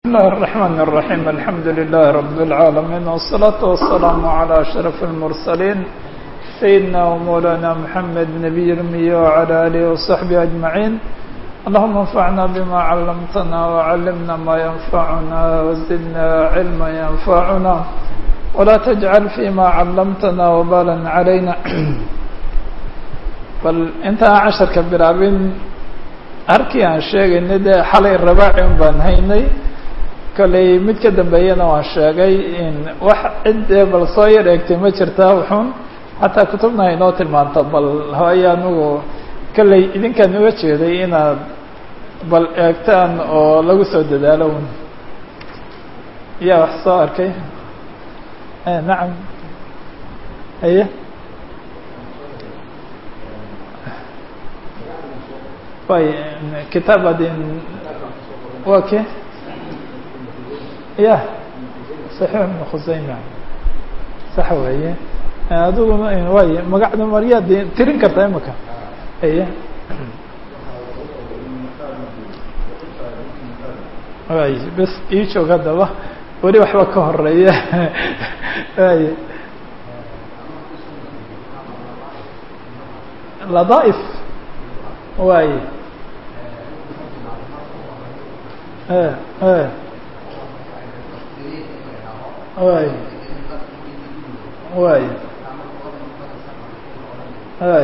بسم الله الرحمن الرحيم الحمد لله رب العالمين والصلاة والسلام على أشرف المرسلين سيدنا ومولانا محمد نبي الأمي وعلى آله وصحبه أجمعين اللهم انفعنا بما علمتنا وعلمنا ما ينفعنا وزدنا علما ينفعنا ولا تجعل فيما علمتنا وبالا علينا bal intaan casharka bilaabin harkii aan sheegaynay dee xalay rabaaci un baan haynay kollay mid ka dambeeyana waan sheegay in wax cid dee bal soo yar eegtay ma jirtaa wuxuun xataa kutubna haynoo tilmaanto bal hooye anigu kollay idinkaan uga jeeday inaad bal eegtaan oo lagu soo dadaalo un yaa wax soo arkay nacam haye way kitaab adin wa ke ya saxiix ibn khusayma sax weeye adiguna way magacda maryaad tirin kartaa imaka aye way bes ii joog haddaba weli waxba ka horeeya way ladaaif way way way way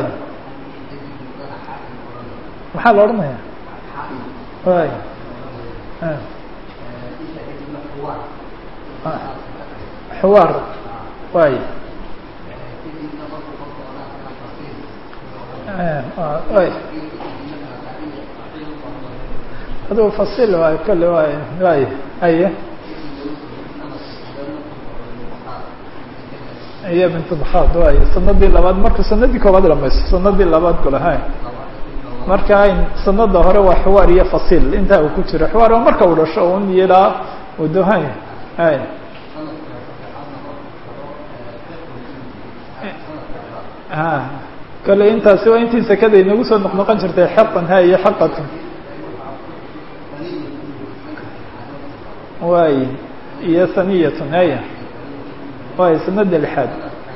maxaa la odhanaya way xuwaar way way aduu fasil waay kole waay waay aye iyo bintu bakhaad waay sanadii labaad markuu sanadii koobaad dhamaysto sanadii labaad kule hay marka sanada hore waa xiwaar iyo fasil intaa uu ku jiro xiwaar waa marka uu dhasho un yilaa udo hay hay ha kale intaasi waa intii sekada inagu soo noqnoqon jirtay xaqan ha iyo xaqatan way iyo saniyatun haya way sanada lixaad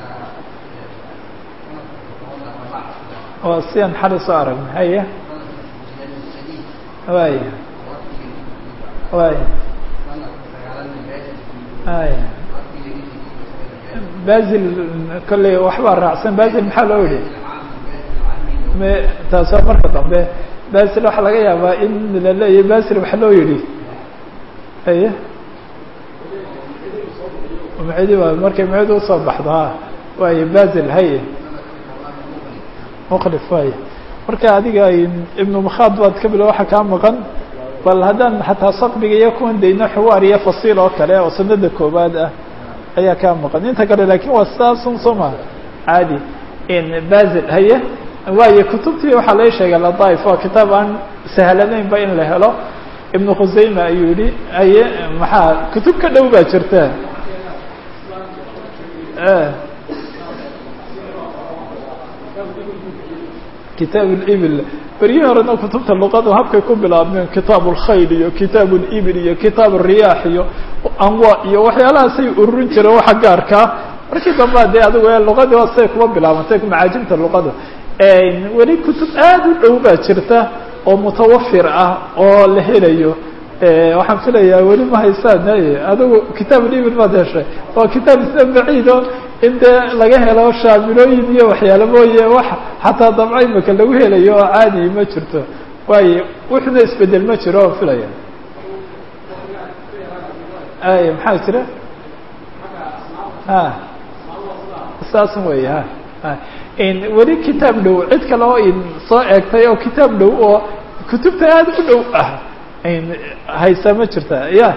waa sian xali soo aragna haya way way hay bazil kolley waxbaa raacsan bazil maxaa loo yihi me taas waa marka dambe bazil waxaa laga yaabaa in la leeyahy bazil waxa loo yihi aye mcidi waa markay mcidi usoo baxdo ha waay bazil haye mklif waay marka adiga ibnu makhaad baad ka bilo waxa kaa maqan bal haddaan xataa saqbiga iyo kuwan dayno xiwaar iyo fasiil oo kale oo sanada koobaad ah ayaa kaa maqan inta kale lakin waa sidaasun soo ma caadi bazil haye waayo kutubtii waxaa lai sheegay ladaif waa kitaab aan sahlanayn ba in la helo ibnu khusayma ayuu yihi aye maxaa kutub ka dhow baa jirta kitaab اibil beryihii horena kutubta luqadu habkay ku bilaabmeen kitaab اlkhayl iyo kitaab اlibil iyo kitaab الriyaax iyo anwa iyo waxyaalahaasay ururin jireen waxa gaarkaa markii dambaa dee adigu luqadii waa siday kuma bilaabantay macaajimta luqada weli kutub aad u dhow baa jirta oo mutawafir ah oo la helayo waxaan filayaa weli ma haysaan adigu kitaab libil maad heshay waa kitaab isla baciido in dee laga helo shaamilooyin iyo waxyaala mooye wax xataa dabca imaka lagu helayo oo caadi ma jirto waayo wuxuna isbedel ma jiro oo filaya ay maxaa jira ha saasun wey ha weli kitaab dhow cid kale oo in soo eegtay oo kitaab dhow oo kutubta aad u dhow ah haysaa ma jirta ya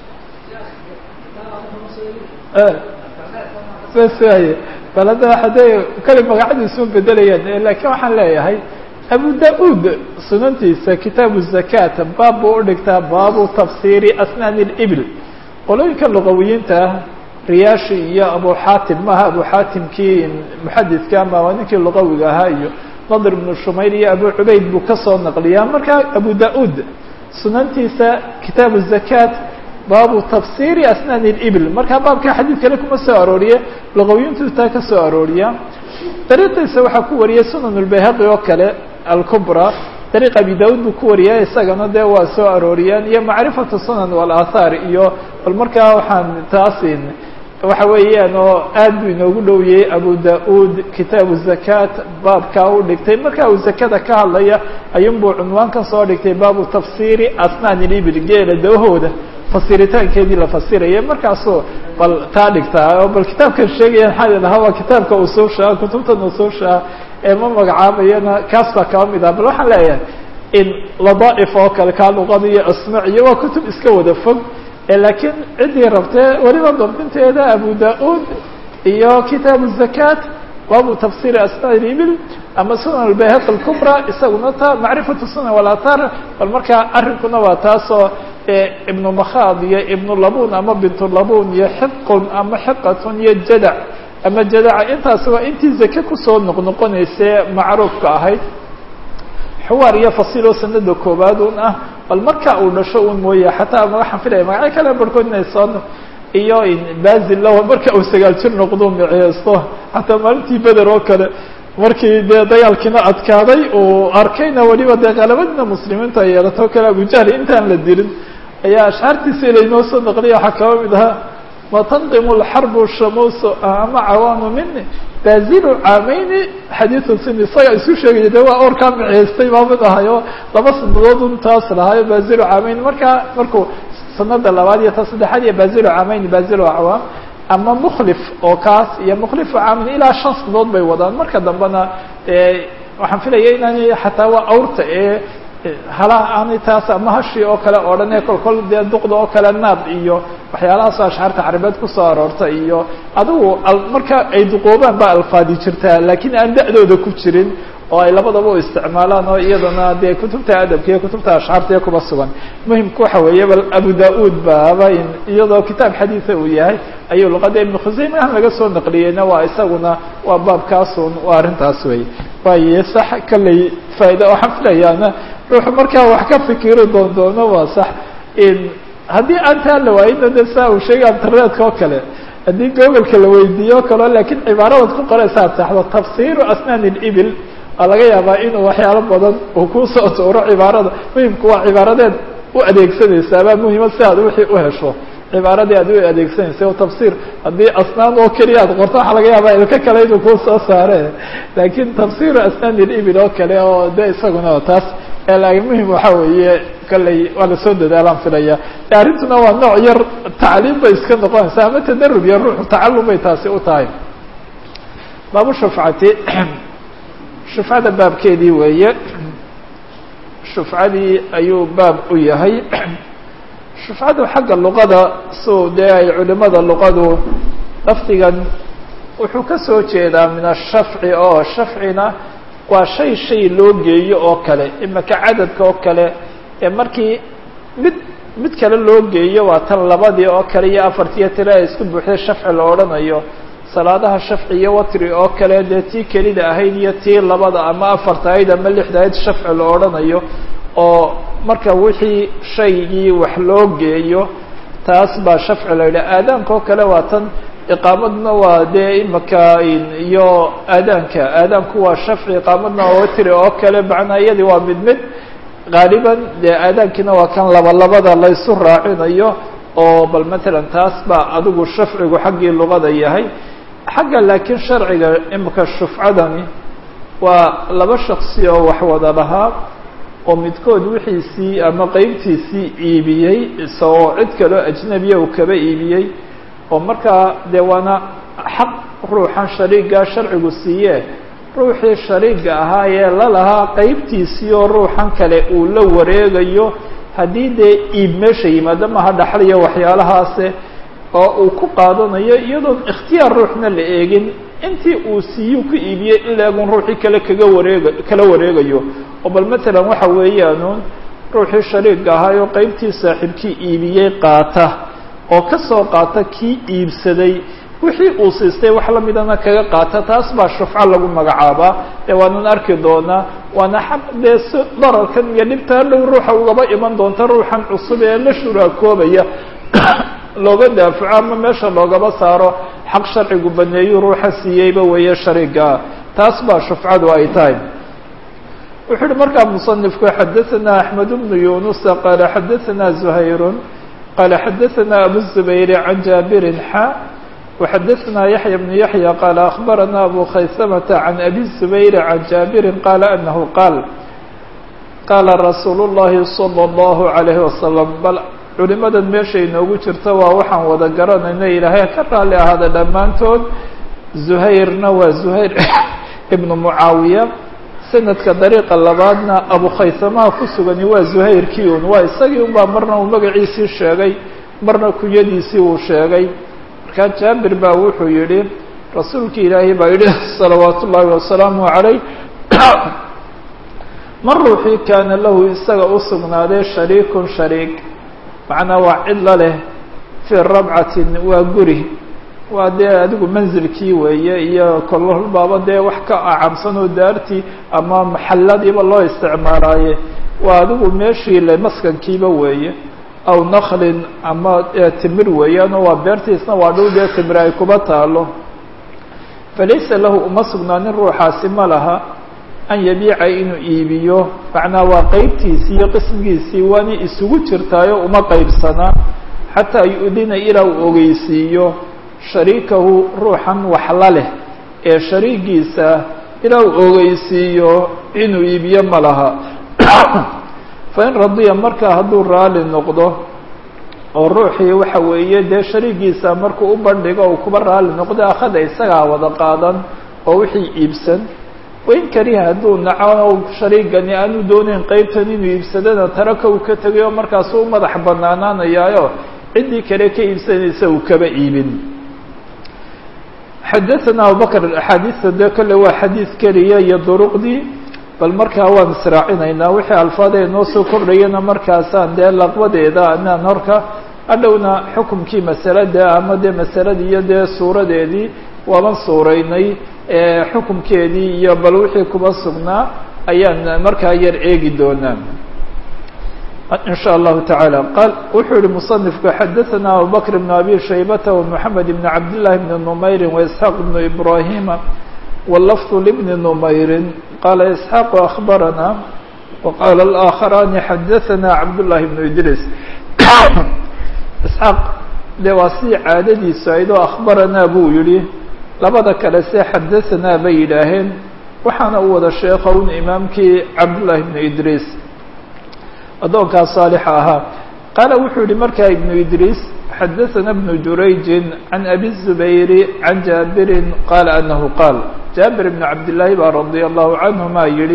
bas waaye bal hadda hadday kale magacadiisuma bedelayaan lakin waxaan leeyahay abu da-ud sunantiisa kitaabu zakat baab buu udhigtaa baabu tafsiri asnaan اlibil qolooyinka luqawiyiinta ah riyaashi iyo abu xaatim maaha abu xaatimkii muxadidka ama waa ninkii luqawiga ahaa iyo nadr ibnu shumayl iyo abu cubayd buu kasoo naqliyaa marka abu da-ud sunantiisa kitaabu zakaat baabu tafsiri asnaan اibil markaa baabka xadiid kale kuma soo arooriye luqawiyintu taa ka soo arooriya dariiqiisa waxaa ku wariyay sunan اlbayhaqi oo kale alkubra dariiq abi daud buu ku wariya isagana dee waa soo arooriyeen iyo macrifatu sunan walaathaar iyo bal markaa waxaan taasin waxa weeyaan oo aad buu inoogu dhowiyey abu da-uud kitaabu zakaat baabkaa u dhigtay marka uu zakada ka hadlaya ayuunbuu cunwaankan soo dhigtay baabu tafsiiri asnaan ilibil geela dawahooda fasiritaankeedii la fasiraya markaasuu bal taa dhigtaa oo bal kitaabkan sheegaya maxaa lahaa waa kitaabka usuusha kutubtan usuusha ee ma magacaabayana kaas baa kaba mid ah bal waxaan leeyahay in ladaaif oo kale kaa luqada iyo asmac iyo waa kutub iska wada fog laakiin ciddii rabtee weliba dabdinteeda abu da-uud iyo kitaabu zakaat baabu tafsiri asnaan ibil ama sunan albayhaqi alkubra isaguna ta macrifatu sunan walathar bal markaa arrinkuna waa taasoo ibnu makhaad iyo ibnu labun ama bintu labun iyo xiqun ama xiqatun iyo jadac ama jadaca intaasi waa intii zake kusoo noqnoqonaysee macruufka ahayd xuwaar iyo fasiiloo sanada koowaad un ah bal marka uu dhasho un mooye xataa waxaan filaya magacyo kale barhkood inay soo iyo bazil marka uu sagaal jir noqdo miceysto xataa maalintii beder oo kale markii dee dagaalkiina adkaaday uu arkayna weliba dee qalabadina muslimiinta ay yeelato o kale abujahli intaan la dilin ayaa ashxaartiisa ilaynoo soo naqliya waxaa kaba mid ahaa watanqimu lxarbu shamuusu ama cawaanu mini bazilu caameyni xadiidu sin isaga isu sheegaya de waa oorkaa miceystay baa mid ahayo laba sanadood un taas lahaayo bazilu caameyni markaa markuu sanada labaad iyo ta saddexaad iyo bazilu caameyni bazilu acwaam ama mukhlif oo kaas iyo mukhlifu caamin ilaa shan sanadood bay wadaan marka dambena waxaan filaya inaanay xataa waa awrta ee halaha aanay taas ama hashii oo kale oo dhan ee kolkol dee duqda oo kale naad iyo waxyaalahaasoo ashxaarta carabeed kusoo aroorta iyo adigu marka ay duqoobaan baa alfaadi jirtaa laakiin aan da-dooda ku jirin oo ay labadaba u isticmaalaan oo iyadana dee kutubta adabka iyo kutubta ashxaarta iyo kuba sugan muhimka waxa weeye bal abu da-uud baaba iyadoo kitaab xadiida uu yahay ayuu luqada ibnu khuseymahan laga soo naqliyeyna waa isaguna waa baabkaasun waa arrintaas wey waaye sax kaley faaida waxaan filayaana ruuxu markaa wax ka fikiri doon doono waa sax haddii aan taa la waayina de saa uu sheegay internetka oo kale haddii googolka la weydiiyo o kaleo laakiin cibaaradaad ku qoraysa ad saxdo tafsiru asnaan اlibil waa laga yaabaa inuu waxyaalo badan uu kusoo tuuro cibaarada muhimku waa cibaaradeed u adeegsanaysaabaa muhima si aad wixii u hesho cibaaradii aad u adeegsanaysa o tafsir haddii asnaan oo keliya aad qorto waxaa laga yaabaa ilka kale inuu kuu soo saare laakiin tafsiru asnaan اlibil oo kale oo de isaguna taas muhim waxa weeye kalley waa lasoo dadaalaan filaya arrintuna waa nooc yar tacliim bay iska noqonaysa ama tadarub iyo ruuxu tacalum bay taasi u tahay baabu shufcati shufcada baabkeedii weeye shufcadii ayuu baab u yahay shufcadu xagga luqada suu dee ay culimada luqadu lafdigan wuxuu ka soo jeedaa min ashafci oo shafcina waa shay shay loo geeyo oo kale imaka cadadka oo kale ee markii mid mid kale loo geeyo waa tan labadii oo kale iyo afartiiyo tira ay isku buuxday shafci la odhanayo salaadaha shafci iyo watri oo kale dee tii kelida ahayd iyo tii labada ama afarta ahayd ama lixda ahayd shafci la odhanayo oo marka wixii shaygii wax loo geeyo taas baa shafci la yidhaha aadaanka oo kale waa tan iqaamadna waa dee imaka iyo aadaanka aadaanku waa shafci iqaamadna waa watri oo kale macnaa iyadii waa mid mid gaaliban dee aadaankiina waa kan laba labada laysu raacinayo oo bal matalan taas baa adigu shafcigu xaggii luqada yahay xagga laakiin sharciga imika shufcadani waa laba shaksi oo wax wada lahaa oo midkood wixiisii ama qeybtiisii iibiyey isagoo cid kaloo ajnabiya uu kaba iibiyey oo markaa dee waana xaq ruuxan shariiga sharcigu siiye ruuxii shariiga ahaa ee lalahaa qeybtiisii oo ruuxan kale uu la wareegayo haddii dee iib meesha yimaado maha dhaxliyo waxyaalahaase oo uu ku qaadanayo iyadoon ikhtiyaar ruuxna la eegin intii uu siiyuu ku iibiyey in laegun ruuxii kale kaga wareega kala wareegayo oo bal matalan waxa weeyaanuun ruuxii shariiga ahaa oo qeybtii saaxiibkii iibiyey qaata oo ka soo qaata kii iibsaday wixii uu siistay wax lamidana kaga qaata taas baa shufco lagu magacaabaa ee waanan arki doonaa waana xaq dee si dararkan iyo dhibtaa dhow ruuxa ugaba iman doonta ruuxan cusub ee la shuraakoobaya looga daafaco ama meesha loogaba saaro xaq sharcigu baneeyu ruuxa siiyeyba weeye shariigaa taas baa shufcadu ay tahay wuxuu uhi markaa muصنifku xadaثna أحmed بن yunusa qaala xadaثna زuhayr qaala xadaثna abu الزubayr can jaabirin xa وxadaثna yaحya بن yaحya qaala أخbarana abu khaysmةa can abi الزubayr can jaabirin qaala anahu qaal qaala rasuul الlahi slى الlahu عalayه wasalam bal culimadan meesha inoogu jirta waa waxaan wada garanayna ilaahay ka raali ahaada dhammaantood zuhayrna waa zuhayr ibnu mucaawiya sanadka dariiqa labaadna abu khaysamaha ku sugani waa zuhayrkii un waa isagii unbaa marna uu magaciisii sheegay marna kunyadiisii uu sheegay markaa jaabir baa wuxuu yihi rasuulki ilaahay baa yihi salawaat ullaahi wasalaamu calayh man ruuxii kaana lahu isaga u sugnaaday shariikun shariik macnaa waa cidla leh fii rabcatin waa guri waa dee adigu manzilkii weeye iyo kololbaaba dee wax ka acamsan oo daartii ama maxalladiiba loo isticmaalaaye waa adigu meeshii le maskankiiba weeye aw naklin ama timir weeyaan oo waa beertiisna waa dhow dee timir ay kuba taalo falaysa lahu uma sugnaanin ruuxaasi ma laha an yabiica inuu iibiyo macnaa waa qeybtiisii iyo qismigiisii waana isugu jirtaayo uma qeybsanaa xataa yu-dina ilaa uu ogeysiiyo shariikahu ruuxan waxla leh ee shariigiisa ilaa uu ogeysiiyo inuu iibiyo ma laha fain radiya markaa hadduu raali noqdo oo ruuxii waxa weeye dee shariigiisa markuu u bandhigo uu kuba raali noqdo akhada isagaa wada qaadan oo wixii iibsan wain kariha hadduu naco shariigani aanu doonayn qeybtan inuu iibsadana taraka uu ka tegay oo markaasu u madax banaanaanayaayo ciddii kale ka iibsanaysa uu kaba iibin xadaثana abubakr axaadiista dee kolle waa xadiid keliya iyo duruqdii bal markaa waan israacinaynaa wixii alfaadee noo soo kordhayana markaasaan dee laqbadeeda anaan horka hadhowna xukumkii masalada ama dee masaladii iyo dee suuradeedii waaban suuraynay xukumkeedii iyo bal wixii kuba sugnaa ayaan markaa yar eegi doonaa in shاء الlahu taعalى qal wuxuu yihi muصنifku xadaثna abubakr بn abi shaybata ومحamed بn cabd لlahi بn نmayri وإسحاaq بn ibrahima wlfظ لبn نmayri qala إسحاaq أخbarana وqala الآkخarani xadaثna cabd لlahi بn idris isxaaq de waa sidii caadadiisu aydoo akhbaranaa buu yihi labada kale se xadaثanaa bay yidhaaheen waxaana u wada sheekha un imaamkii cabdالlahi بn idris addoonkaa saalixa ahaa qaala wuxuu yihi markaa ibnu idriis xadaثana bnu jurayjin can abi الzubayri can jaabirin qaala anahu qaal jaabir ibn cabdillaahi baa radia allahu canhuma yihi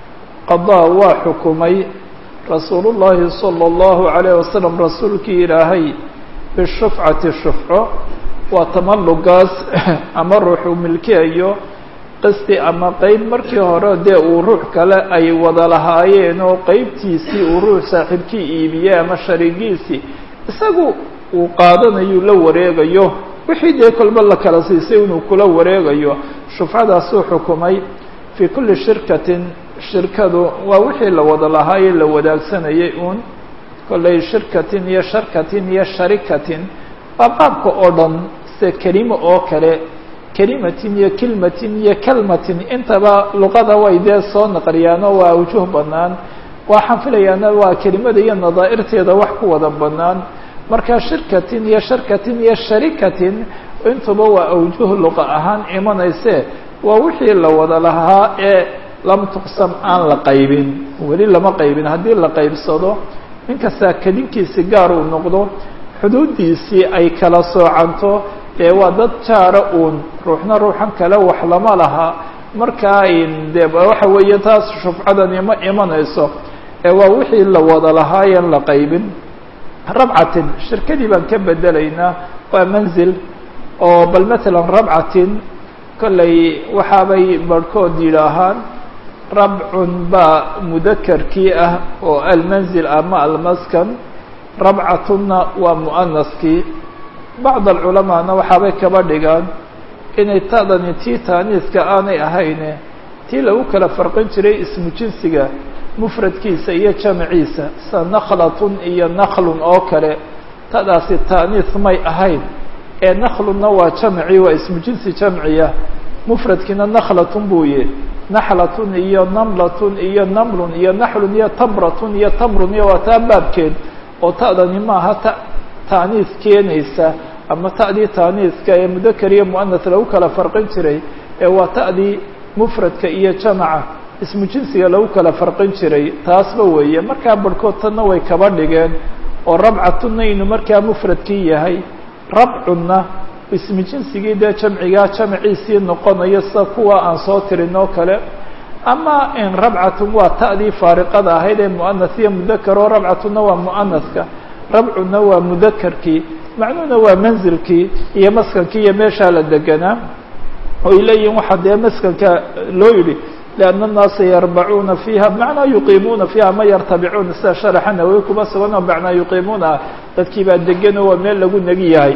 qadaa waa xukumay rasuulu llahi salى اllahu عalayh wasalam rasuulkii ilaahay bishufcati shufco waa tamallugaas ama ruuxuu milkiyayo qisti ama qeyb markii hore dee uu ruux kale ay wada lahaayeen oo qeybtiisii uu ruux saaxiibkii iibiyey ama shariigiisii isagu uu qaadanayu la wareegayo wixii dee kolba la kala siisay inuu kula wareegayo shufcadaasuu xukumay fii kulli shirkatin shirkadu waa wixii la wada lahaaye la wadaagsanayay uun kollay shirkatin iyo sharkatin iyo sharikatin waa qaabka oo dhan se kelimo oo kale kelimatin iyo kilmatin iyo kelmatin intaba luqada way dee soo naqliyaano waa awjuh banaan waxaan filayaana waa kelimada iyo nadaa'irteeda wax ku wada banaan marka shirkatin iyo sharkatin iyo sharikatin intuba waa awjuh luqa ahaan imanayse waa wixii la wada lahaa ee lam tuqsam aan la qaybin weli lama qaybin haddii la qaybsado ninkastaa kedinkiisi gaar uu noqdo xuduuddiisii ay kala soocanto dee waa dad jaara uun ruuxna ruuxan kale wax lama laha markaa de waxa weeye taas shufcadani ma imanayso ee waa wixii la wada lahaayeen la qaybin rabcatin shirkadii baan ka bedelaynaa waa manzil oo bal matalan rabcatin kollay waxaabay barhkood yidhaahaan rabcun baa mudakarkii ah oo almanzil ama almaskan rabcatunna waa mu'anaskii bacd alculamaana waxaabay kaba dhigaan inay ta'dani tii taaniiska aanay ahayne tii lagu kala farqin jiray ismu jinsiga mufradkiisa iyo jamciisa sa naklatun iyo naklun oo kale ta'daasi ta'niis may ahayn ee nakhluna waa jamci waa ismu jinsi jamciya mufradkiina nakhlatun buu yihi naxlatun iyo namlatun iyo namlun iyo naxlun iyo tamratun iyo tamrun iyo waa taa baabkeed oo ta'dani maaha ta ta'niis keenaysa ama ta'dii ta'niiska ee mudakar iyo mu'anas lagu kala farqin jiray ee waa ta'dii mufradka iyo jamaca ismu jinsiga lagu kala farqin jiray taasba weeye markaa barhkood tanna way kaba dhigeen oo rabcatunna inuu markaa mufradkii yahay rabcunna ismu jinsigii dee jamcigaa jamciisii noqonayo sida kuwa aan soo tirin oo kale ama in rabcatun waa ta'dii faariqada ahayd ee mu'anas iyo mudakar oo rabcatunna waa mu'anaska rabcunna waa mudakarkii macnuhuna waa manzilkii iyo maskankii iyo meeshaa la deganaa oy leeyihin waxaa dee maskanka loo yidhi lianna annaasa yarbacuuna fiiha bimacnaa yuqiimuuna fiiha ma yartabicuuna sida sharaxa nawowi kuma sugan oo macnaa yuqiimuuna ah dadkii baa degan oo waa meel lagu negi yahay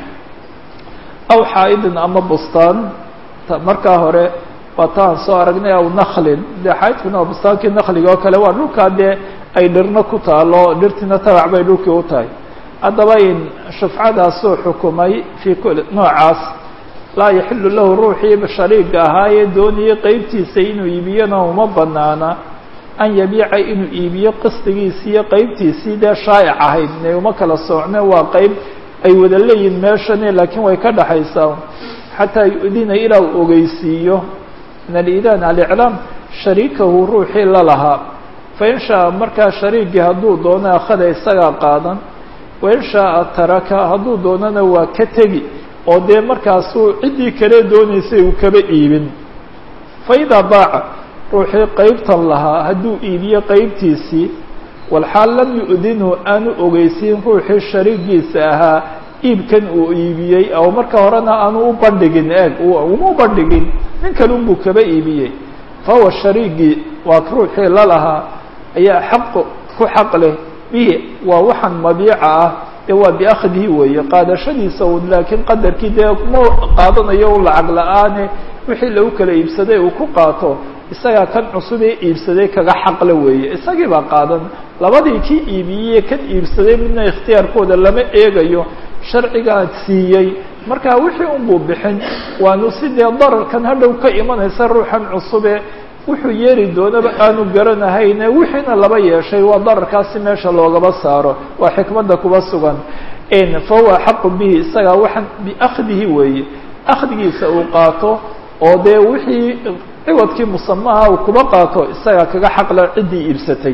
aw xaa'idin ama bustaan markaa hore waa ta aan soo aragnay aw naklin dee xaa'idkuna waa bustaankii nakliga oo kale waa dhulkaa dee ay dhirna ku taalo dhirtiina tabac bay dhulkii u tahay haddaba in shufcadaasuu xukumay fii kuli noocaas laa yaxilu lahu ruuxii shariiga ahaayee doonayay qeybtiisa inuu iibiyona uma banaana an yabiica inuu iibiyo qisdigiisii iyo qeybtiisii dee shaa'ic ahayd inay uma kala soocne waa qeyb ay wada leeyihin meeshani laakiin way ka dhaxaysaa xataa yu-dina ilaa uu ogeysiiyo min aliidaan aliclaam shariikahu ruuxii la lahaa fain shaaa markaa shariigii hadduu doono akhada isagaa qaadan wain shaaa taraka hadduu doonana waa ka tegi oo dee markaasuu ciddii kale doonaysay uu kaba iibin fa idaa baaca ruuxii qeybtan lahaa hadduu iibiyo qeybtiisii walxaal lam yu-dinhu aanu ogeysiin ruuxii shariigiisa ahaa iibkan uu iibiyey oo marka horena aanu u bandhigin eeg uma u bandhigin nin kale unbuu kaba iibiyey fa huwa shariigii waa ruuxii la lahaa ayaa xaq ku xaq leh bihi waa waxaan mabiica ah dee waa biakhdihi weeye qaadashadiisa un laakiin qadarkii dee ma qaadanayo u lacag la-aane wixii lagu kala iibsaday uu ku qaato isagaa kan cusub ee iibsaday kaga xaqle weeye isagii baa qaadan labadii kii iibiyey kan iibsaday midna ikhtiyaarkooda lama eegayo sharcigaa siiyey marka wixii unbuu bixin waanu si dee dararkan hadhow ka imanaysa ruuxan cusube wuxuu yeeri doonaba aanu garanahayne wixiina laba yeeshay waa dararkaasi meesha loogaba saaro waa xikmadda kuba sugan fa huwa xaqu bihi isagaa waxaan biakhdihi weeye akhdigiisa uu qaato oo dee wixii ciwadkii musamaha uu kuba qaato isagaa kaga xaqla ciddii iibsatay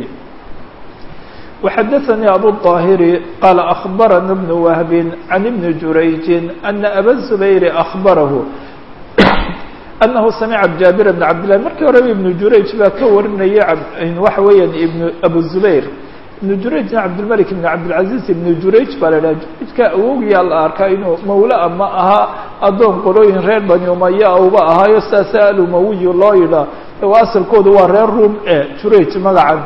وxdثnي أbو الطاhر qال أخبرنا بن وهب عن بن جurayج أن أbا الزبير أخبره أنه سمع جابر بن عبد الله markii horeba iبن jurayج baa ka warinaya waxa weeyaan أbو الزبير iبن jurayجna cabdالملك بن cabdالعaزيز iبن jurayج baa la dhaha jurayجka awowgiyaa la arkaa inuu mawla ma aha adoon qolooyin reer bani umaya uba ahaayo saasa alumawiy loo yidhaa asalkooda waa reer rum e jurayج magacan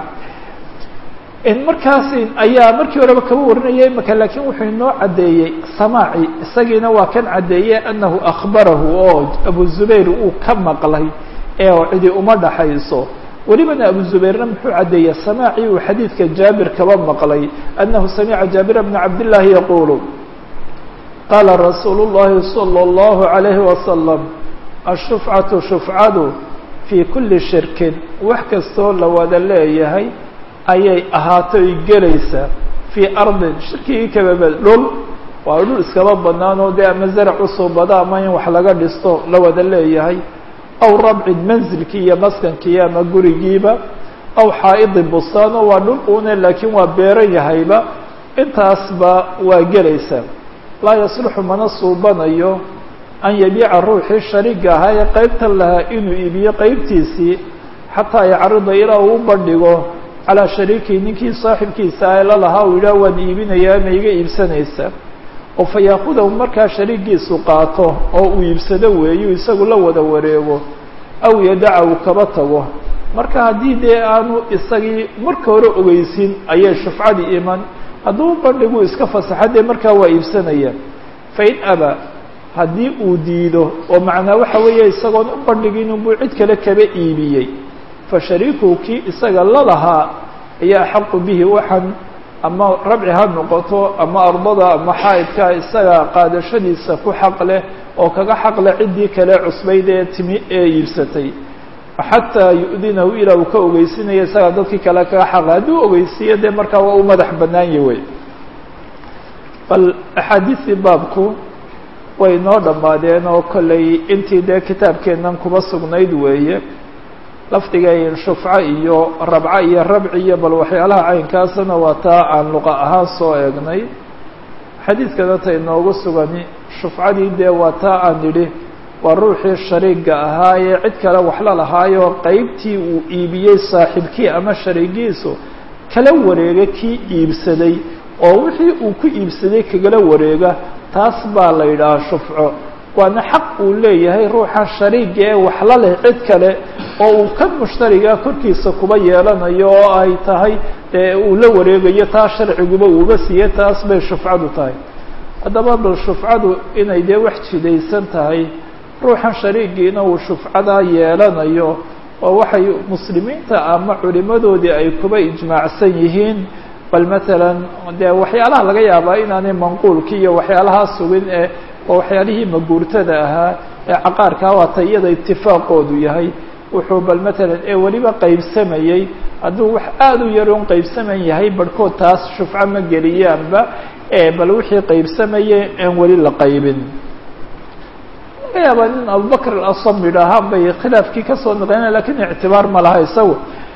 markaas ayaa markii horeba kaba warinaya imaka lakiin wuxuu inoo caddeeyey samaaci isagiina waa kan caddeeyey anahu akhbarahu oo abu zubayr uu ka maqlay ee cidi uma dhaxayso welibana abu zubayrna muxuu caddeeyey samaaci uu xadiidka jaabir kaba maqlay anahu samica jaabira bna cabdillaahi yaqulu qaala rasuulu llahi salى اllahu عalayhi wasalam ashufcatu shufcadu fii kuli shirkin wax kastoo la wada leeyahay ayay ahaatay gelaysaa fii ardin shirkigii kababa dhul waa dhul iskaba banaan oo dee ama zarac usoo bada ama in wax laga dhisto la wada leeyahay aw rabcin manzilkii iyo maskankii ama gurigiiba aw xaa'idi bustaano waa dhul une laakiin waa beeran yahayba intaasba waa gelaysaa laa yasluxu mana suubanayo an yabiica ruuxii shariiga ahaa ee qeybtan lahaa inuu iibiyo qeybtiisii xataa yacrida ilaa uu u bandhigo calaa shariikii ninkii saaxibkiisa ee la lahaa uu yidhaah waan iibinayaa ma iga iibsanaysaa oo fa yaakudahu markaa shariigiisu qaato oo uu iibsado weeyu isagu la wada wareego aw yadaca uu kaba tago marka haddii dee aanu isagii marka hore ogeysin ayay shufcadii iman hadduu bandhigu iska fasaxa dee markaa waa iibsanaya fain aba haddii uu diido oo macnaa waxa weeye isagoon u bandhigin unbuu cid kale kaba iibiyey fashariikuhu kii isaga la lahaa ayaa axaqu bihi waxaan ama rabci ha noqoto ama ardada ama xaa'idka isaga qaadashadiisa ku xaq leh oo kaga xaq leh ciddii kale cusbayd ee timi ee iibsatay xataa yu-dinahu ilaa uu ka ogeysinaya isagaa dadkii kale kaga xaqle hadduu ogeysiiyo dee markaa waa u madax bannaanye wey bal axaadiistii baabku way noo dhammaadeen oo kollay intii dee kitaabkeennan kuba sugnayd weeye lafdiga shufco iyo rabco iyo rabci iyo bal waxyaalaha caynkaasna waa taa aan luqa ahaan soo eegnay xadiidkana ta inoogu sugani shufcadii dee waa taa aan nidhi waa ruuxii shariiga ahaa ee cid kale waxla lahaayo qeybtii uu iibiyey saaxiibkii ama shariigiisu kala wareega kii iibsaday oo wixii uu ku iibsaday kagala wareega taas baa la yidhahaa shufco waana xaq uu leeyahay ruuxa shariiga ee waxla leh cid kale oo uu kan mushtariga korkiisa kuba yeelanayo oo ay tahay dee uu la wareegayo taa sharciguba uuba siiye taas bay shufcadu tahay haddaba bal shufcadu inay dee wax jidaysan tahay ruuxan shariigiina uu shufcadaa yeelanayo oo waxay muslimiinta ama culimadoodii ay kuba ijmaacsan yihiin bal matalan dee waxyaalaha laga yaabaa inaanay manquulki iyo waxyaalahaa sugin ee oo waxyaalihii maguurtada ahaa ee caqaarkaa waata iyada itifaaqoodu yahay wuxuu bal matalan ee weliba qaybsamayey hadduu wax aada u yaroon qaybsaman yahay barhkood taas shufco ma geliyaanba ee bal wixii qaybsamayay aan weli la qaybin laga yaabaa nin abubakr alasam yidhaahaan bay khilaafkii kasoo naqlina lakin ictibaar ma laha isagu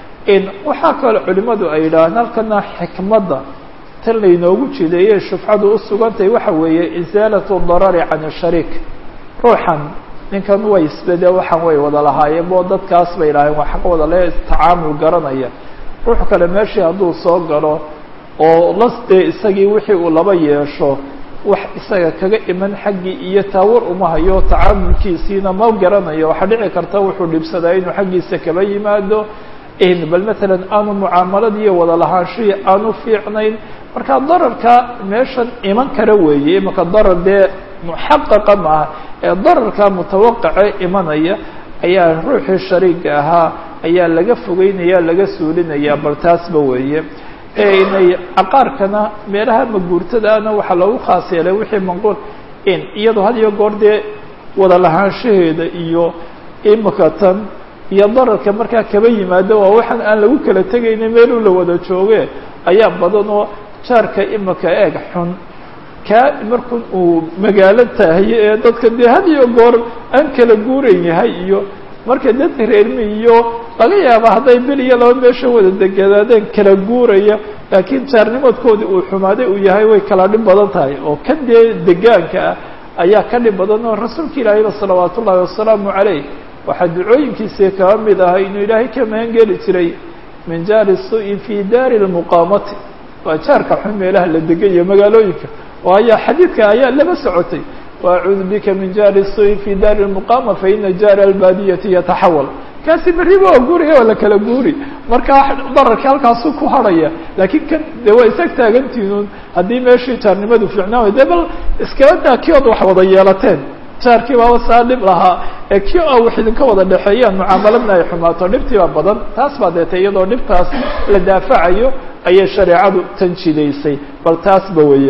waxaa kaloo culimadu ay yidhaahaan halkana xikmadda tan laynoogu jideeyey shufcadu u sugantahay waxa weeye isaalatu darari can shariik ruuxan ninkan way isbede waxaan way wada lahaayeen bo dadkaas bay idhaaheen waa xaq wada le tacaamul garanaya ruux kale meeshii hadduu soo galo oo lasdee isagii wixii uu laba yeesho wax isaga kaga iman xaggii iyo taawar uma hayo tacaamulkiisiina ma garanayo waxaa dhici karta wuxuu dhibsadaa inuu xaggiisa kaba yimaado bal matalan aanu mucaamalad iyo wada lahaanshihii aanu fiicnayn marka dararka meeshan iman kara weeye imaka darar dee muxaqaqa maaha ee dararka mutawaqace imanaya ayaa ruuxii shariiga ahaa ayaa laga fogeynaya laga suulinaya bal taasba weeye inay caqaarkana meelaha maguurtadaana waxaa loogu khaas yeelay wixii manquul in iyadoo had iyo goor dee wada lahaanshaheeda iyo imika tan iyo dararka markaa kaba yimaado waa waxaan aan lagu kala tegaynin meeluu la wada jooge ayaa badan oo jaarka imika eeg xun kaa markun uu magaalo tahaye ee dadka dee had iyo goor aan kala guuran yahay iyo marka dadka reermi iyo laga yaaba hadday bil iyo laba meesha wada deganaadeen kala guuraya laakiin jaarnimadkoodii uu xumaaday uu yahay way kala dhib badan tahay oo kan dee degaanka ah ayaa ka dhib badan oo rasuulka ilaahayba salawaat ullaahi wasalaamu calayh waxaa ducooyinkiisii kaba mid ahaa inuu ilaahay ka magan geli jiray min jaari su-in fi daari lmuqaamati waa jaarka xun meelaha la degan iyo magaalooyinka waayo xadiidka ayaa laba socotay waacuudu bika min jaari su-in fi daari lmuqaama faina jaari albaadiyati yataxawal kaasi berriba waa guuriya waa la kala guuri marka dararka halkaasu ku harhaya laakiin kan de waa isag taagantiinun haddii meeshii jaarnimadu fiicnaan way de bal iskaba daa kii ood wax wada yeelateen jaarkii baaba saa dhib lahaa ee kii a wax idinka wada dhexeeyaan mucaamaladna ay xumaato dhibtiiba badan taas baa deetay iyadoo dhibtaas la daafacayo ayay shareecadu tan jidaysay bal taasba weeye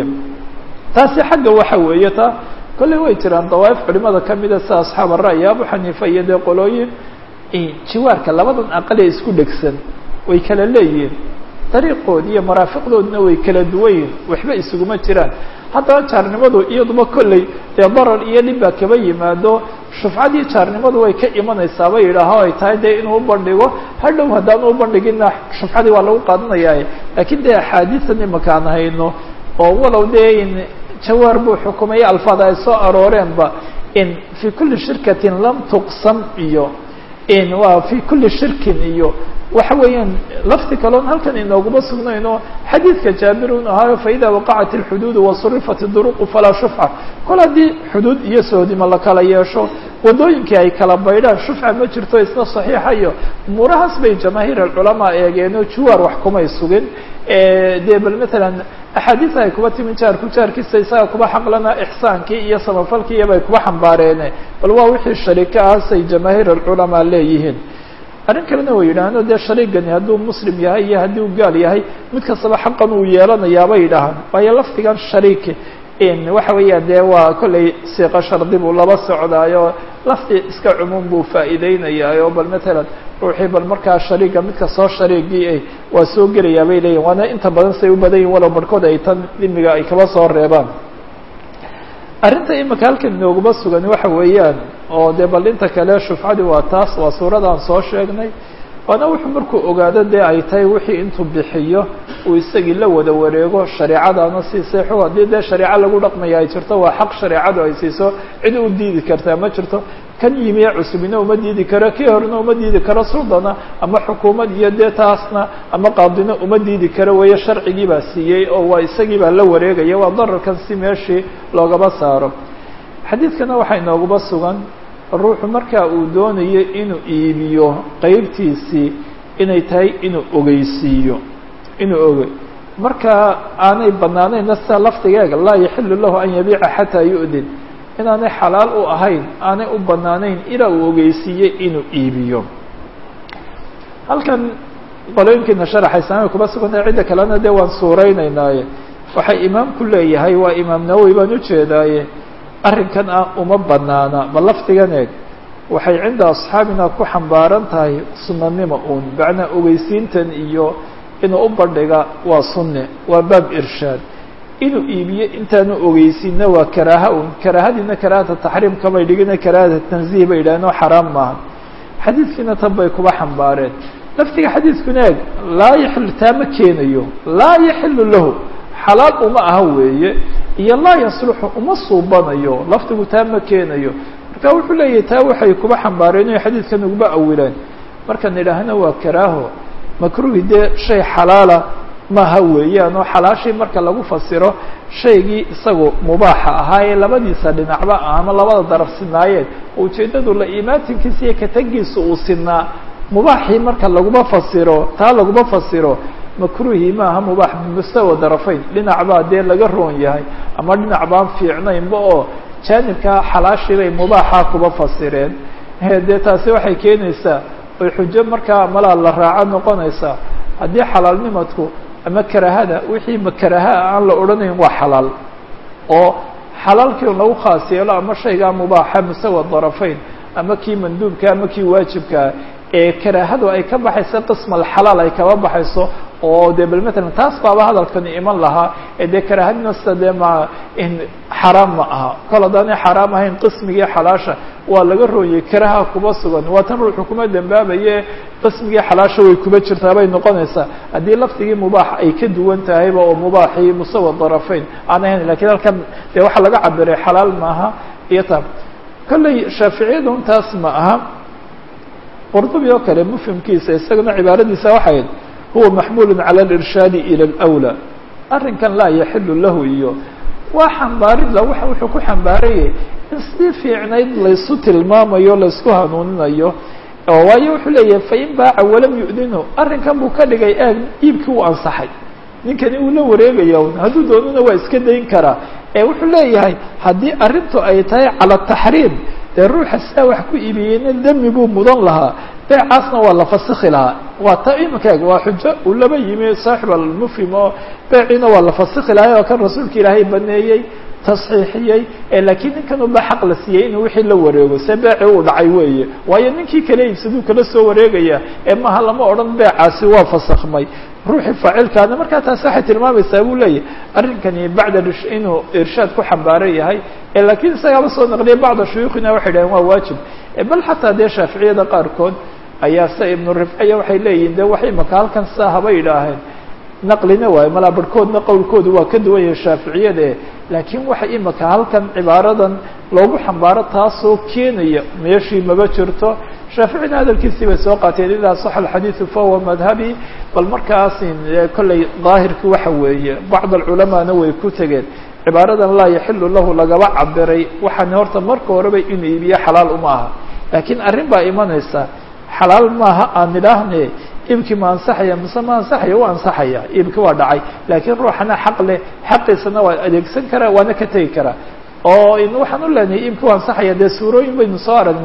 taasi xagga waxa weeye ta kolley way jiraan dawaaif culimada kamida sida asxaab ara'yi abu xaniifa iyo dee qolooyin jiwaarka labadan aqal ee isku dhegsan way kala leeyihiin dariiqood iyo maraafiqdoodna way kala duwan yihin waxba isuguma jiraan haddaba jaarnimadu iyaduba kolley dee darar iyo dhib baa kaba yimaado shufcadii jaarnimadu way ka imanaysaa ba yidhaaho ay tahay dee inuu ubandhigo hadhow haddaan ubandhigina shufcadii waa lagu qaadanaya laakiin dee axaadiisan imakaan hayno oo walow dee in jawaar buu xukumaya alfaad ay soo arooreenba in fii kulli shirkatin lam tuqsam iyo in waa fi kuli shirkin iyo waxa weeyaan lafti kaloon halkan inooguma sugnayno xadiidka jaabirun ahaayo faida waqacat اlxuduud wasurifat duruqu falaa shufca kol haddii xuduud iyo soodima la kala yeesho wadooyinkii ay kala baydhaan shufca ma jirto isna saxiixa iyo umuurahaas bay jamaahiir alculamaa eegeenoo juwaar wax kumay sugin dee bal matalan axaadiisa ay kuba timi jaarku jaarkiisa isaga kuba xaqlana ixsaankii iyo samafalkii iyobay kuba xambaareene bal waa wixii shariika ahasay jamaahiir alculamaa leeyihiin arrin kalena way yidhaahno dee shariigani hadduu muslim yahay iyo haddii uu gaal yahay mid kastaba xaqan uu yeelanayaabay yidhaahaan waayo lafdigan shariik waxa weeyaan dee waa kollay siiqo shardi buu laba socdaayo lafdi iska cumuum buu faa'iideynayaayo bal matalan ruuxii bal markaa shariiga midka soo shariigii ay waa soo gelayaa bay leeyihin waana inta badan say u badan yihin walow barhkood ay tan dhimiga ay kaba soo reebaan arrinta imika halkan inooguma sugan waxa weeyaan oo dee bal inta kale shufcadi waa taas waa suuradaan soo sheegnay waana wuxuu markuu ogaado dee ay tahay wixii intuu bixiyo uu isagii la wada wareego shareecadaana siisay xog haddii dee shareeco lagu dhaqmaya ay jirto waa xaq shareecadu ay siiso cid u diidi kartaa ma jirto kan yimiye cusubina uma diidi karo kii horena uma diidi karo suldana ama xukuumad iyo dee taasna ama qaadina uma diidi karo weeye sharcigii baa siiyey oo waa isagii baa la wareegaya waa dararkan si meeshii loogaba saaro xadiidkana waxaa inooguma sugan ruuxu marka uu doonayo inuu iibiyo qeybtiisii inay tahay inuu ogeysiiyo inuu ogey marka aanay banaanayna sida lafdigeega laa yaxilu lahu an yabiica xataa yu'din inaanay xalaal u ahayn aanay u banaanayn ilaa uu ogeysiiye inuu iibiyo halkan qolooyinkiina sharaxaysaamay kuma sugantahay cidda kalena dee waan suureynaynaaye waxay imaamku leeyahay waa imaam nawowi baan ujeedaaye arrinkan ah uma banaana ba lafdigan eeg waxay cinda asxaabina ku xambaaran tahay sunanimo uun macnaa ogeysiintan iyo inuu u bandhiga waa sunne waa baab irshaad inuu iibiyo intaanu ogeysiinna waa karaaha un karaahadiina karaahata taxriim kamay dhigina karaahata tanziih bay yidhahdeen oo xaraam maaha xadiidkiina tan bay kuba xambaareen laftiga xadiidkuna eeg laa yaxilu taa ma keenayo laa yaxilu lahu xalaal uma aha weeye iyo laa yasluxu uma suubanayo lafdigu taa ma keenayo marka wuxuu leeyahay taa waxay kuba xambaareen inay xadiidkan uguba awilaan markaan idhaahna waa karaaho makruhi dee shay xalaala maaha weeyaan oo xalaashii marka lagu fasiro shaygii isagu mubaaxa ahaa ee labadiisa dhinacba ah ama labada daraf sinaayeen oo ujeeddadu la imaatinkiisa iyo katagiisa uu sinaa mubaaxii marka laguma fasiro taa laguma fasiro makruhi maaha mubaax bimustawa darafayn dhinac baa dee laga roon yahay ama dhinac baan fiicnaynba oo jaanibkaa xalaashii bay mubaaxa kuba fasireen dee taasi waxay keenaysaa oy xujo markaa malaa la raaco noqonaysaa haddii xalaalnimadku ama karahada wixii makarahaa aan la odhanayn waa xalaal oo xalaalkii lagu khaas yeelo ama shaygaa mubaaxa mustawa darafayn ama kii manduubka ama kii waajibkaa ee karaahadu ay ka baxayso qism alxalaal ay kaba baxayso oo dee bal matalan taas baaba hadalkani iman lahaa ee dee karaahadina sida dee ma in xaraam ma aha kol haddaanay xaraam ahayn qismigii xalaasha waa laga rooyey karaha kuba sugan waa tan ruuxu kuma dembaabaye qismigii xalaasha way kuba jirtaa bay noqonaysaa haddii lafdigii mubaax ay ka duwan tahayba oo mubaaxii musawa darafayn aan ahayn lakiin halkan dee waxaa laga cabiray xalaal maaha iyo ta kolley shaaficiyadu intaas ma aha qurdubi oo kale mufhimkiisa isagana cibaaradiisa waxay huwa maxmulu calى اlirshaadi ilى اlأwlى arrinkan laa yaxilu lahu iyo waa xambaaridla wuxuu ku xambaarayay in sidii fiicnayd laysu tilmaamayo laysku hanuuninayo oo waayo wuxuu leeyahay fain baaca walam yu'dinu arrinkan buu ka dhigay eeg iibkii uu ansaxay ninkani uu la wareegaya un hadduu doonana waa iska dayn karaa ee wuxuu leeyahay haddii arrintu ay tahay calى taxriim dee ruuxa sidaa wax ku iibiyeyna demi buu mudan lahaa beecaasna waa la fasikhi lahaa waa ta iminkaeg waa xujo uu laba yimi saaxib almufhim oo beeciina waa la fasikhi lahaa oo kan rasuulka ilaahay baneeyey tasxiixiyey laakiin ninkan uba xaq la siiyey inuu wixii la wareego se beeci uu dhacay weeye waayo ninkii kala iibsaduu kala soo wareegaya ee maha lama odhan beecaasi waa fasakhmay ruuxii faacilkaana markaa taasi waxay tilmaamaysaa buu leeyahay arrinkani bacda inuu irshaad ku xambaaran yahay laakiin isagaaba soo naqliyay bacda shuyuukhina waxay dhaheen waa waajib bal xataa dee shaaficiyada qaarkood ayaa se ibnu rifciya waxay leeyihin de wax imaka halkan saa haba yidhaaheen naqlina waayo malaa barhkoodna qowlkoodu waa ka duwan yahay shaaficiyada laakiin waxa imaka halkan cibaaradan loogu xambaaro taasoo keenaya meeshii maba jirto shaaficina hadalkiisii bay soo qaateen idaa saxa alxadiidu fahuwa madhabi bal markaas kolley daahirkii waxa weeye bacd alculamaana way ku tegeen cibaaradan laa yaxilu lahu lagaba cabiray waxaan horta marka horeba inuu iibiyo xalaal uma aha laakiin arrin baa imanaysa xalaal maaha aan nidhaahne iibkii ma ansaxaya mise ma ansaxaya u ansaxaya iibkii waa dhacay laakiin ruuxana xaq leh xaqiisana waa adeegsan karaa waana ka tegi karaa oo waxaan u leenahay iibkii waa ansaxaya dee suurooyin baynu soo aragnay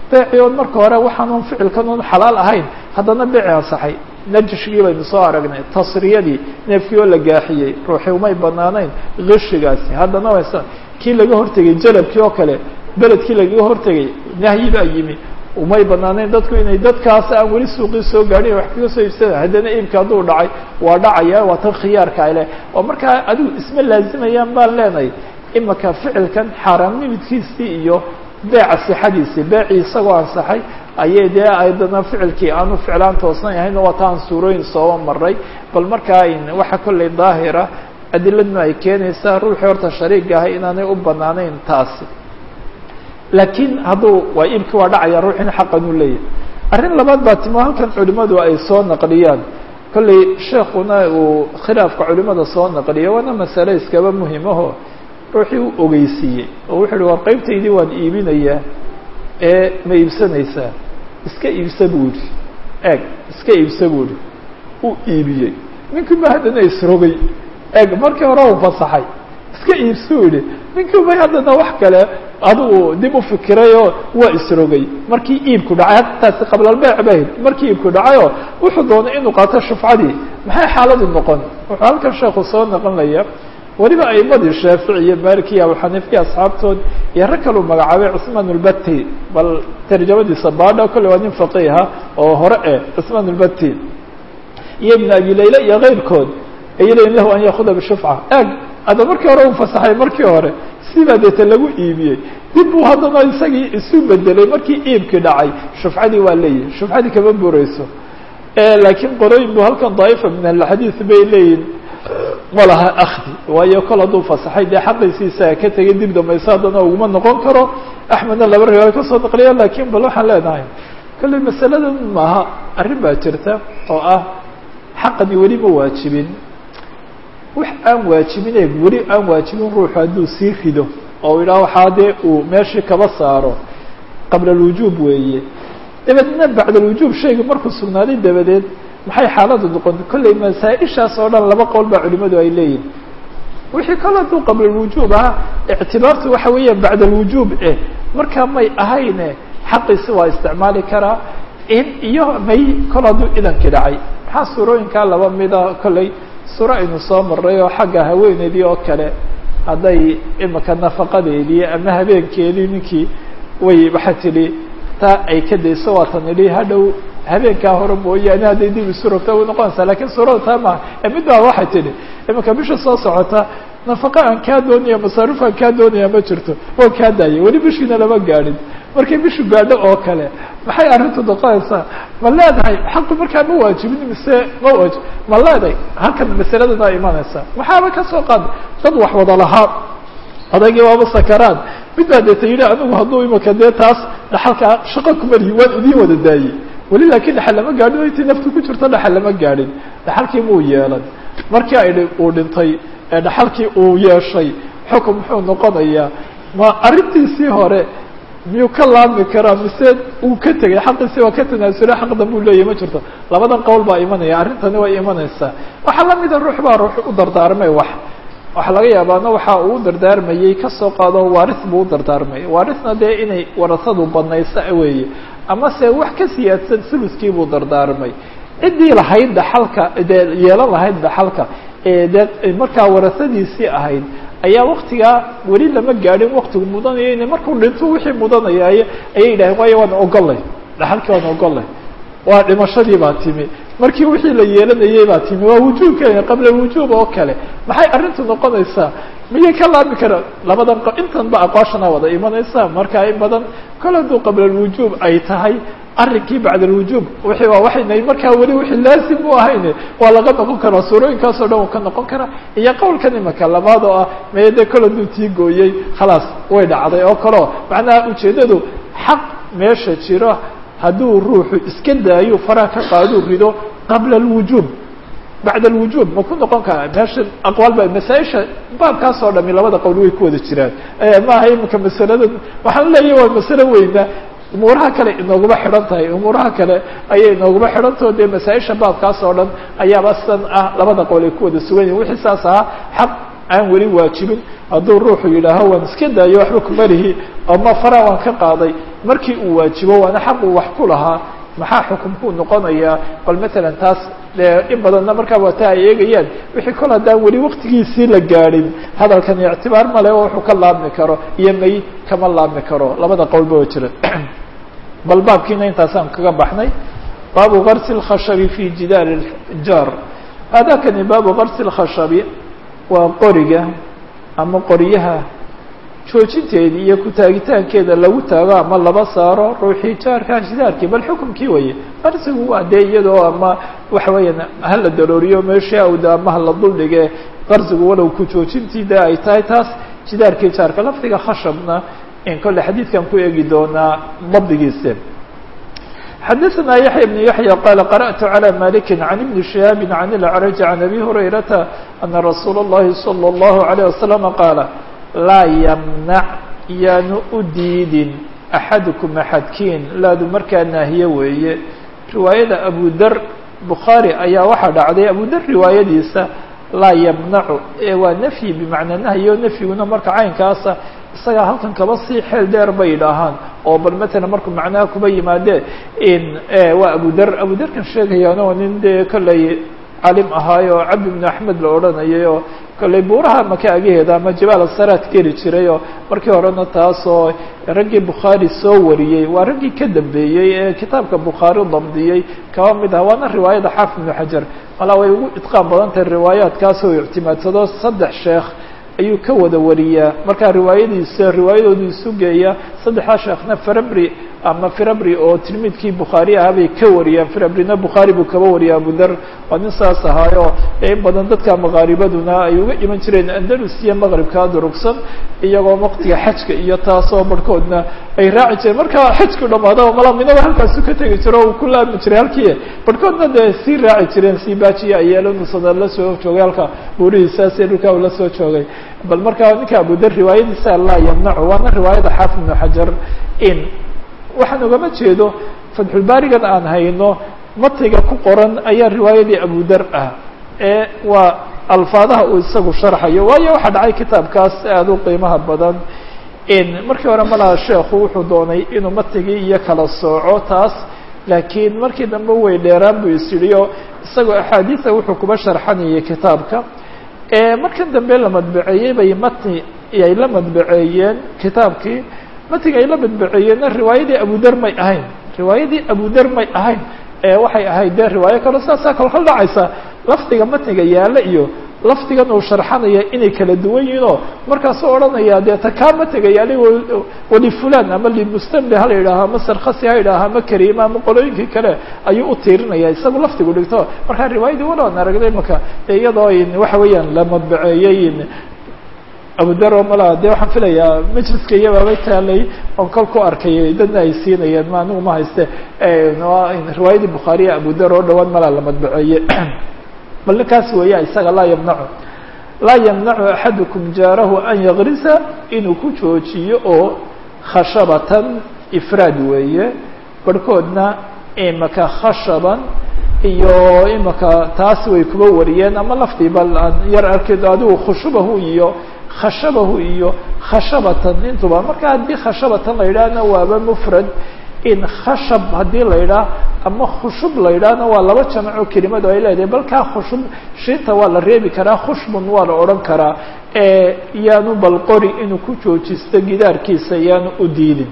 beeci oon marka hore waxaanuun ficilkan un xalaal ahayn haddana beeci ansaxay najishigii baynu soo aragnay tasriyadii neefkii oo la gaaxiyey ruuxii umay banaanayn kishigaasi haddana waysa kii laga hortegay jalabkii oo kale beledkii lagaga hortegay nahyi baa yimi umay banaanayn dadku inay dadkaas aan weli suuqii soo gaadhin wax kaga soo iibsana haddana iibka hadduu dhacay waa dhacaya waa tan khiyaarka ale oo markaa adigu isma laazimayaan baan leenahay imaka ficilkan xaaraamnimidkiisii iyo beeca sixadiisii beecii isagoo ansaxay ayay dee aydana ficilkii aanu ficlaan toosnan ahayn waa taan suurooyin sooba maray bal markaa waxa kollay daahira adiladnu ay keenaysaa ruuxii horta shariiga ahay inaanay u banaanayn taasi laakiin hadduu waa iibkii waa dhacaya ruuxina xaqan u leeyahay arrin labaad baa timo halkan culimadu ay soo naqliyaan kollay sheekuna uu khilaafka culimada soo naqliya waana masale iskaba muhimaho ruuxii u ogeysiiyey oo wuxu uhi war qaybtaydii waan iibinayaa ee ma iibsanaysaa iska iibsa buu yihi eeg iska iibsa buu yihi uu iibiyey ninkiiba haddana isrogay eeg markii hore u fasaxay iska iibsuu yihi ninkiiba haddana wax kale adigu dib u fikirayoo waa isrogay markii iibku dhacay taasi qablalbeec bahayd markii iibku dhacayoo wuxuu doonay inuu qaato shufcadii maxay xaaladu noqon wuxuu halkan sheekhu soo noqonaya weliba aimadii shaafici iyo malik iyo abuxaniifiya asxaabtood iyo rag kaluu magacaabay cusmaan ulbati bal tarjamadiisa baadha kolle waa nin faqiiha oo hore eh cusmaan ulbati iyo ibn abi layla iyo keyrkood ay leeyiin lahu an yaakuda bishufca eg hadda markii hore uu fasaxay markii hore sibaa deeta lagu iibiyey dib buu haddana isagii isu bedelay markii iibkii dhacay shufcadii waa leeyihin shufcadii kama bureyso laakiin qorooyin bu halkan daa'ifa min alxadiid bay leeyihin ma laha akdi waayo kol hadduu fasaxay dee xaqiisiisa ka tegay dib dambaysa haddana uguma noqon karo axmedna laba riwaaya kasoo naqliya lakin bal waxaan leenahay kolley masaladan maaha arrin baa jirta oo ah xaqani weli ma waajibin wax aan waajibine weli aan waajibin ruuxu hadduu sii rido oo idhaah waxaa dee uu meeshii kaba saaro qabla alwujuub weeye dabeedna bacda alwujuub shayga markuu sugnaaday dabadeed maxay xaaladu noqon kolley masaa-ishaas oo dhan laba qowl baa culimadu ay leeyihin wixii kale hadduu qabla alwujuub ahaa ictibaartu waxa weeya bacda alwujuub eh markaa may ahayne xaqiisi waa isticmaali karaa in iyo may kol hadduu idankii dhacay maxaa suurooyinkaa laba mida kolley suuro aynu soo maray oo xagga haweeneydii oo kale hadday imika nafaqadeedii ama habeenkeedii ninkii way waxaa tidhi taa ay ka dayso waatan idhi hadhow habeenkaa hore mooyaane hadday dib isu rogta way noqonaysaa lakiin suurada taa maha ee mid baa waxay tidhi imika bisha soo socota nafaqa aan kaa doonaya masaaruf aan kaa doonaya ma jirto waan kaa daayay weli bishiina lama gaadhin markay bishu gaadho oo kale maxay arrintu noqonaysaa ma leedahay xaqu markaa ma waajibin mise ma waajib ma leedahay halkan masaladan aa imanaysaa waxaaba ka soo qaad dad wax wada lahaa odaygii waaba sakaraan mid baa deeta yidhi anigu hadduu imika dee taas dhaxalkaa shaqo kumalihi waan idiin wada daayey weli laakiin dhaxal lama gaadhin intii naftu ku jirto dhaxal lama gaadhin dhaxalkii muu yeelan markii ay uu dhintay ee dhaxalkii uu yeeshay xukun muxuu noqonayaa ma arrintiisii hore miyuu ka laami karaa mise uu ka tegay xaqiisii waa ka tanaasulay xaq dambuu leeyahy ma jirto labadan qowl baa imanaya arrintani way imanaysaa waxaa lamida ruux baa ruux u dardaarmay wax waxaa laga yaabaana waxa uu u dardaarmayey kasoo qaado waaris buu u dardaarmay waarisna dee inay warasadu badnaysa weeye ama se wax ka siyaadsan suluskii buu dardaarmay ciddii lahayd dhaxalka dee yeelan lahayd dhaxalka ee dee markaa warasadiisii ahayd ayaa waktigaa weli lama gaadhin waktigu mudanaya ina markuu dhinto wixii mudanayay ayay yidhaheen waayo waan ogolay dhaxalkii waan ogolay waa dhimashadii baa timi markii wixii la yeelanayay baa timi waa wujuubka qabla wujuub oo kale maxay arrintu noqonaysaa miyay ka laami kara labadan intan ba aqwaashana wada imanaysa markaa in badan kol hadduu qabla alwujuub ay tahay arrinkii bacda alwujuub wixii waa waxaynay markaa weli wixii laazim u ahayne waa laga noqon karaa suurooyinkaasoo dhan uu ka noqon karaa iyo qowlkan imaka labaad oo ah meye dee kol hadduu tii gooyey khalaas way dhacday oo kaleo macnaha ujeeddadu xaq meesha jiro hadduu ruuxu iska daayo faraha ka qaaduu rido qabla alwujuub bacda alwujuub ma ku noqon karaa meesha aqwaal ba masaa-isha baabkaas oo dhami labada qowl way ku wada jiraan maaha imika masalada waxaan leeyahy waa masalo weyna umuuraha kale inooguma xidhan tahay umuuraha kale ayay inooguma xidhantao dee masaa-isha baabkaas oo dhan ayaaba sidan ah labada qowl ay ku wada sugan yihin wixii saas ahaa xaq aan weli waajibin hadduu ruuxu yidhaaho waan iska daayo waxba kumalihi ama fara waan ka qaaday markii uu waajibo waana xaq uu wax ku lahaa maxaa xukumkuu noqonayaa bal matalan taas dee in badanna markaa waata ay eegayaan wixii kol haddaan weli waktigiisii la gaadhin hadalkan ictibaar male oo wuxuu ka laabmi karo iyo may kama laabmi karo labada qowlba oo jira bal baabkiina intaasaan kaga baxnay baabu garsi اlkhashabi fi jidaar jaar hadakani baabu garsi اlkhashabi waa qoriga ama qoryaha joojinteedii iyo ku taagitaankeeda lagu taago ama laba saaro ruuxii jaarka jidaarkii bal xukumkii waye qarsigu waa dee iyadoo ama waxa weeyaan hala darooriyo meeshii awda ama hala duldhige qarsigu walow ku joojintii de ay tahay taas jidaarkii jaarka lafdiga khashabna in kolle xadiidkan ku eegi doonaa dabdigiisa xadaثna yaحya بن yaحyى qala qarأtu عlى maliki عan iبni شihaabi عan اlأcraj عan abi hurayrata ana rasuula الlahi salى الlahu عalيه wasalam qaala laa ymnac yaanu u diidin axadukum axadkiin laadu markaa naahiye weeye riwaayada abu der bukhaari ayaa waxaa dhacday abu der riwaayadiisa laa ymnacu ee waa nafyi bimacnaa nahyi o nafyiguna marka caynkaasa isagaa halkan kaba sii xeel dheer bay idhaahaan oo bal matalan markuu macnaha kuba yimaadee in waa abu der abu derkan sheegayaan oo nin dee kollay calim ahaay oo cabdi bn axmed la odhanayay oo kollay buuraha maka agaheeda ama jabaal asaraad geli jiray oo markii horena taasoo raggii bukhaari soo wariyey waa raggii ka dambeeyey ee kitaabka bukhaari dabdiyey kaba mid ah waana riwaayada xaafid ibnu xajar malaa way ugu idqaan badan tahay riwaayaadkaas oo ictimaadsado saddex sheekh ayuu ka wada wariyaa markaa riwaayadiisa riwaayadoodu isu geeya saddexdaa sheekhna firabri ama firabri oo tilmiidkii bukhaari ahaa bay ka wariyaan firabrina bukhaari buu kaba wariya abuder waa nin saas ahaayo in badan dadka maqaaribaduna ay uga iman jireen andalus iyo maqribkaa durugsan iyagoo waqtiga xajka iyo taasoo barhkoodna ay raaci jireen marka xajku dhamaado malaminaba halkaasu ka tegi jiro uu ku laabmi jiray halkii barhkoodna dee sii raaci jireen sii baajiya ayeelanusada la soo joogay halka buurihiisaas dhulkaa uu la soo joogay bal markaa ninka abuder riwaayadiisa laa yamnacu waana riwaayada xaafid ibnu xajar in waxaan ogama jeedo fatxulbaarigan aan hayno matiga ku qoran ayaa riwaayadii abuder ah ee waa alfaadaha uu isagu sharxayo waayo waxaa dhacay kitaabkaas aada u qiimaha badan in markii hore malaha sheekhu wuxuu doonay inuu matigii iyo kala sooco taas laakiin markii dambe way dheeraan buu is yidhi oo isagoo axaadiida wuxuu kuba sharxanayay kitaabka markan dambe la madbaceeyey bay matni ay la madbaceeyeen kitaabkii matiga ay la madbaceeyeenna riwaayadii abuder may ahayn riwaayadii abuder may ahayn waxay ahayd dee riwaayo kaleo saasaa kolkal dhacaysa lafdiga matniga yaalla iyo lafdigan uu sharxanaya inay kala duwan yihiin oo markaasuu odhanaya dee ta kaa matiga yaali wali fulan ama limustamli ha la yidhaaho ama sarkhasi ha yidhaaho ama kariima ama qolooyinkii kale ayuu u tiirinaya isagu lafdigu dhigto markaa riwaayadii waloan aragnay maka iyadoo waxa weeyaan la madbaceeyey abudaro malaa de waxaan filayaa majliska iyabaabay taalay oon kol ku arkay dadna ay siinayeen ma anigu ma hayste riwaayadii bukhaariya abudar oo dhawaan malaa la madbaceeye bal ninkaas weeya isaga laa yamnacu laa yamnacu axadukum jaarahu an yagrisa inuu ku joojiyo oo khashabatan ifraad weeye barhkoodna imaka khashaban iyo imaka taas way kuba wariyeen ama laftii bal aan yar arkedo adigu khushubahu iyo khashabahu iyo khashabatan intuba marka haddii khashabatan la yidhaahna waaba mufrad in khashab haddii la yidhaah ama khushub la yidhaahna waa laba jamaco kelimadu ay leedahay balkaa khushub shinta waa la reebi karaa khushbun waa la odhan karaa yaanu bal qori inuu ku joojisto gidaarkiisa yaanu u diidin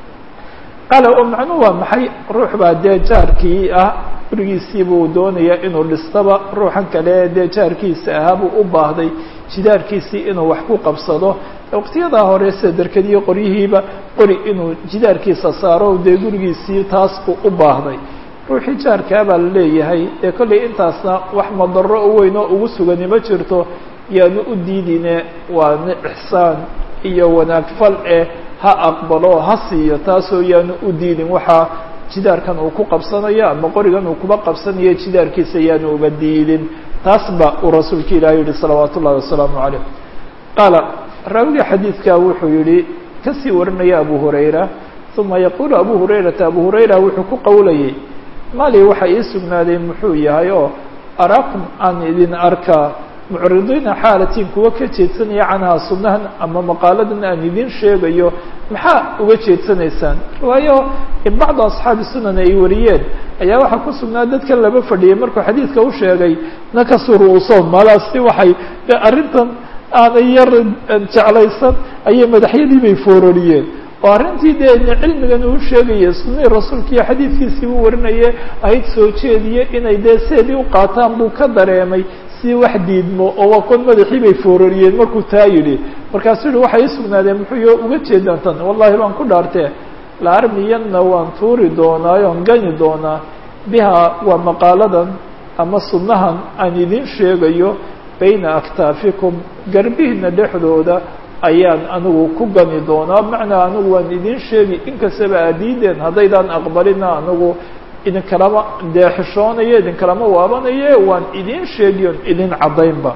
qaala oo macnuhu waa maxay ruux baa dee jaarkii ah gurigiisii buu doonaya inuu dhistaba ruuxan kale dee jaarkiisa ahaa buu u baahday jidaarkiisii inuu wax ku qabsado waqtiyadaa hore sida derkadiyo qoryihiiba qori inuu jidaarkiisa saaro dee gurigiisii taas buu u baahday ruuxii jaarkaa baa la leeyahay ee kollay intaasna wax madaro u weyn oo ugu sugani ma jirto yaanu u diidine waa ixsaan iyo wanaag fal eh ha aqbalo ha siiyo taasoo yaanu u diidin waxaa jidaarkan uu ku qabsanayo ama qorigan uu kuba qabsanayo jidaarkiisa yaanu uga diidin taas ba uu rasuulka ilahi yihi salawaat ullahi wasalaamu calayh qaala raawiga xadiidka wuxuu yihi kasii warinaya abu hurayra uma yaqulu abu hurayrata abu hurayra wuxuu ku qowlayay mali waxa ii sugnaaday muxuu yahay oo araakum aan idin arkaa mucridiina xaalatiin kuwa ka jeedsanaya canhaa sunnahan ama maqaaladan aan idin sheegayo maxaa uga jeedsanaysaan waayo in bacdu asxaabi sunan ay wariyeen ayaa waxaa ku sugnaa dadkan laba fadhiyay markuu xadiidka u sheegay nakasuu ru'uusahum malaasti waxay arrintan aanay yar jeclaysan ayay madaxyadii bay foorariyeen oo arrintii dee cilmigan uu sheegaya sunihii rasuulka iyo xadiidkiisii uu warinaye ahayd soo jeediye inay dee seedii u qaataan buu ka dareemay si wax diidmo oo waa kon madaxii bay foorariyeen markuu taa yidhi markaasuu yihi waxay isugnaadeen muxuu yo uga jeedaan tan wallahi baan ku dhaartee la armiyanna waan tuuri doonaa oon gani doonaa biha waa maqaaladan ama sunnahan aan idin sheegayo bayna aktaafikum garbihiina dhexdooda ayaan anigu ku gani doonaa macnaa anigu waan idin sheegi inkastaba aadiideen haddaydaan aqbalina anigu idinkalama deexishoonayo idinkalama waabanaye waan idin sheegi on idin caddaynba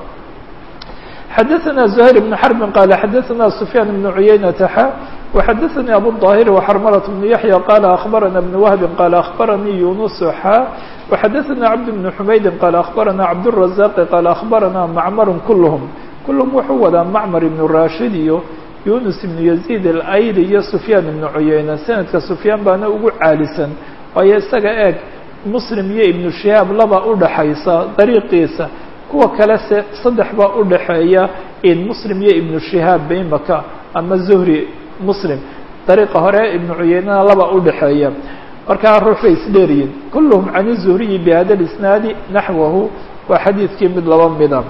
xadaثna زهير بن حرب qال xadaثna سفyان بن عuyaynة xا وxadaثnي أbو الظاهر وxرملة بن يحيى qال أخبرنا بن وهب qال أخبرني يuنس xا وxadaثna عبد بن حمaيد qال أخبرنا عبدالرزاق qال أخبرنا معmر كلهم كلهم wuxuu wadaa معmر بن راشhid iyo يuنس بن يزيد الأyri iyo سفyان بن عuyaynة سندka سفyاan baana ugu caalisan waayo isaga eeg مسلم iyo iبن شهاaب laba udhaxaysa dariiqiisa kuwa kale se saddex baa udhaxeeya in muslim iyo ibnu shihaab baimaka ama zuhri muslim dariiqa hore ibnu cuyeynana laba udhaxeeya markaa ruux bay isdheeriyiin kulluhum can zuhriyi bihada isnaadi naxwahu waa xadiidkii mid laba mida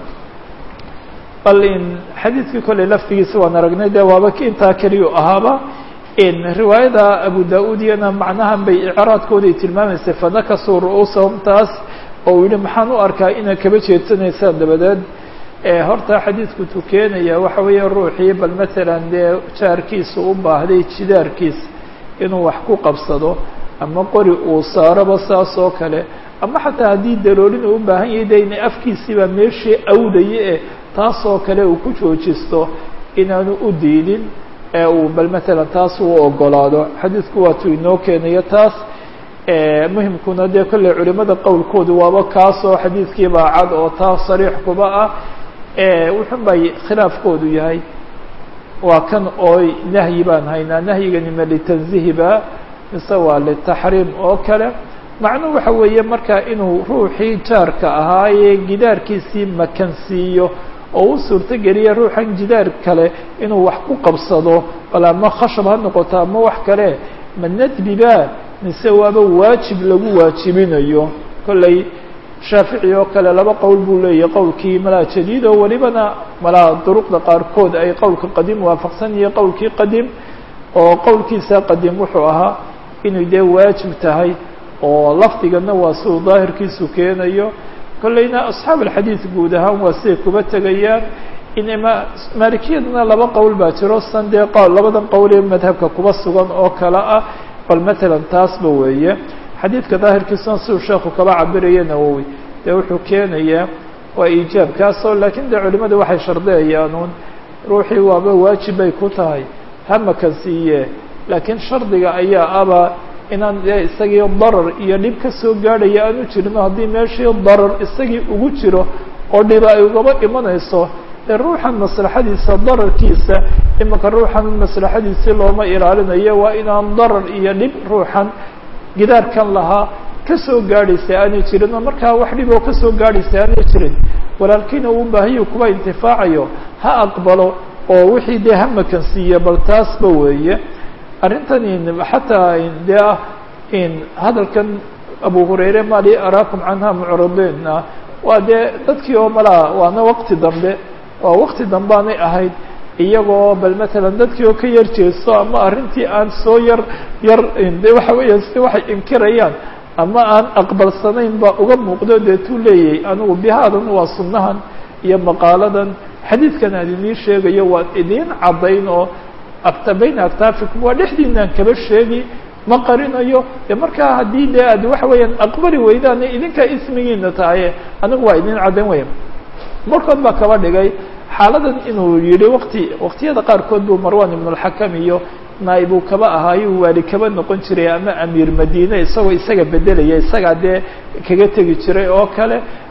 bal in xadiidkii kolley laftigiisa waan aragnay dee waaba ki intaa keliyu ahaaba in riwaayada abu da-uud iyana macnahan bay icraadkooday tilmaamaysay fanakasuu ru'uusahum taas oo uu yihi maxaan u arkaa inaad kaba jeedsanaysaan dabadeed horta xadiidku tukeenaya waxa weeye ruuxii bal matalan dee jaarkiisa u baahday jidaarkiisa inuu wax ku qabsado ama qori uu saaroba saas oo kale ama xataa haddii daloolin uu u baahan yahay de ina afkiisiibaa meeshii awdaya e taasoo kale uu ku joojisto inaanu u diidin ee uu bal matalan taas uu ogolaado xadiidku waatuu inoo keenayo taas muhimkuna dee kolley culimada qowlkoodu waaba kaasoo xadiidkiibaa cad oo taas sariix kuba ah wuxun bay khilaafkoodu yahay waa kan ooy nahyi baan haynaa nahyigani ma litanzihiba mise waa litaxriim oo kale macnuhu waxa weeye marka inuu ruuxii jaarka ahaayee gidaarkiisii makansiiyo oo u suurtogeliya ruuxan jidaar kale inuu wax ku qabsado bal ama khashab ha noqoto ama wax kale ma nadbiba mise waaba waajib lagu waajibinayo kolley shaafici oo kale laba qowl buu leeyahay qowlkii malaa jadiid oo welibana malaa duruqda qaarkood ay qowlka qadiim waafaqsan yihiin qowlkii qadiim oo qowlkiisa qadiim wuxuu ahaa inay dee waajib tahay oo lafdigana waa siduu daahirkiisu keenayo kolleyna asxaab alxadiid guud ahaan waa siday kuba tegayaan inma maalikiyadana laba qowl baa jiro san dee labadan qowl ee madhabka kuba sugan oo kale ah bal matalan taasba weeye xadiidka daahirkiisuna siduu sheekhu kaba cabiraya nawowi dee wuxuu keenayaa waa iijaabkaasoo laakiin dee culimada waxay shardiyayaanuun ruuxii waaba waajib bay ku tahay hamakan siiye laakiin shardiga ayaa aba inaan dee isagii darar iyo dhib ka soo gaadhaya aanu jirino haddii meeshii darar isagii ugu jiro oo dhiba ay ugaba imanayso dee ruuxan maslaxadiisa dararkiisa imanka ruuxan maslaxadiisii looma ilaalinayo waa inaan darar iyo dhib ruuxan gidaarkan lahaa kasoo gaadhaysa aanay jirin oo markaa wax dhib oo kasoo gaadhaysa aanay jirin walaalkiina uu baahiyu kuba intifaacayo ha aqbalo oo wixii dee hamakan siiya bal taasba weeye arrintan xataa dee ah in hadalkan abu hurayre mali araakum canha mucridina waa dee dadkii oo malaa waana waqti dambe waa waqti dambeanay ahayd iyagoo bal matalan dadkii oo ka yar jeesto ama arrintii aan soo yar yar de waxa weeya si waxay inkirayaan ama aan aqbalsanayn baa uga muuqdo deetuu leeyahay anigu bihaadan waa sunnahan iyo maqaaladan xadiidkan aan idiin sheegayo waan idiin caddayn oo akta bayna aktaafikum waa dhexdiinaan kaba sheegi ma qarinayo de markaa haddii dee aad waxa weeyaan aqbali weydaan idinkaa ismigiina tahaye anigu waa idiin caddayn weya markood baa kaba dhigay xaaladan inuu yihi waqti waqtiyada qaarkood buu marwan ibn اlxakam iyo naaibuu kaba ahaayo waali kaba noqon jiray ama amiir madiine isagoo isaga bedelaya isagaa dee kaga tegi jiray oo kale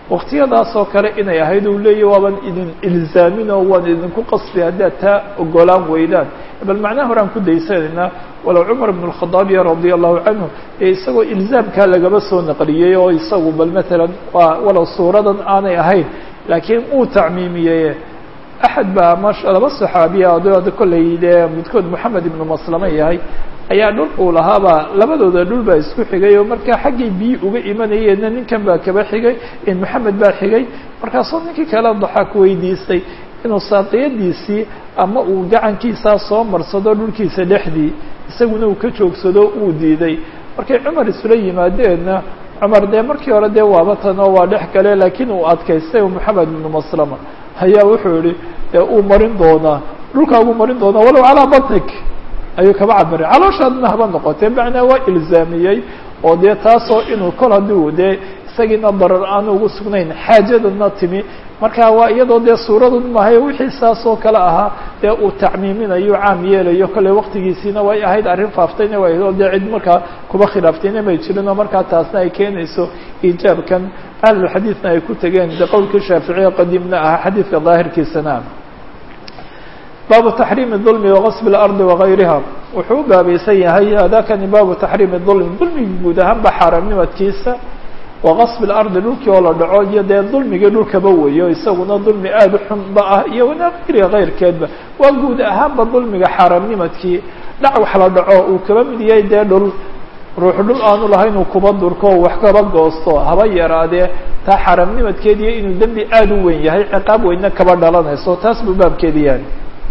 waktiyadaas oo kale inay ahayd uu leeyahy waaban idin ilzaamin oo waan idinku qasbi haddaad taa ogolaan weydaan bal macnaha horaan ku daysanaynaa walow cumar bn اkhadaabiya radia allahu canhu ee isagoo ilzaamkaa lagaba soo naqliyey oo isagu bal matalan waa walow suuradan aanay ahayn laakiin uu tacmiimiyey axad baa ma laba saxaabiya oda kollay dee midkood moxamed ibnu maslame yahay ayaa dhul uu lahaabaa labadooda dhul baa isku xigay oo markaa xaggay biyi uga imanayeenna ninkan baa kaba xigay moxamed baa xigay markaasoo ninkii kale daxaak weydiistay inuu saaqiyadiisii ama uu gacankiisaa soo marsado dhulkiisa dhexdii isaguna uu ka joogsado uu diiday markay cumar isula yimaadeenna cumar dee markii hore dee waaba tan oo waa dhex gale laakiin uu adkaystay moxamed ibnu maslama ayaa wuxuu yihi uu marin doonaa dhulkaagu marin doonaa walow calaa batnik ayuu kaba cabiray calooshaadna haba noqotee macnaa waa ilzaamiyey oo dee taasoo inuu kol haddii dee isagiina darar aanu ugu sugnayn xaajadana timi marka waa iyadoo dee suuradun mahay wixii saas oo kale ahaa dee uu tacmiiminayo caam yeelayo kolley waktigiisiina way ahayd arrin faaftayna way ahayd oo dee cid markaa kuba khilaaftayna may jirin oo markaa taasna ay keenayso iijaabkan ahlulxadiidna ay ku tegeen de qowlkii shaaficiya qadiimna ahaa xadiidka daahirkiisana baabu taxriimi dulmi waqasb اlardi wagayriha wuxuu u baabaysan yahay hadakani baabu taxriimi dulmi dulmiga guud ahaanba xaaraamnimadkiisa waqasb اlardi dhulkii oo la dhaco iyo dee dulmigii dhulkaba weeyo isaguna dulmi aada u xunba ah iyo wanaaqiriga kayrkeedba waa guud ahaanba dulmiga xaaraamnimadkii dhac wax la dhaco uu kaba mid yahay dee dhul ruux dhul aanu lahayn uu kuba durko o wax kaba goosto haba yaraadee taa xaaraamnimadkeed iyo inuu dembi aada u weyn yahay ciqaab weynna kaba dhalanayso taas buu baabkeedi yahay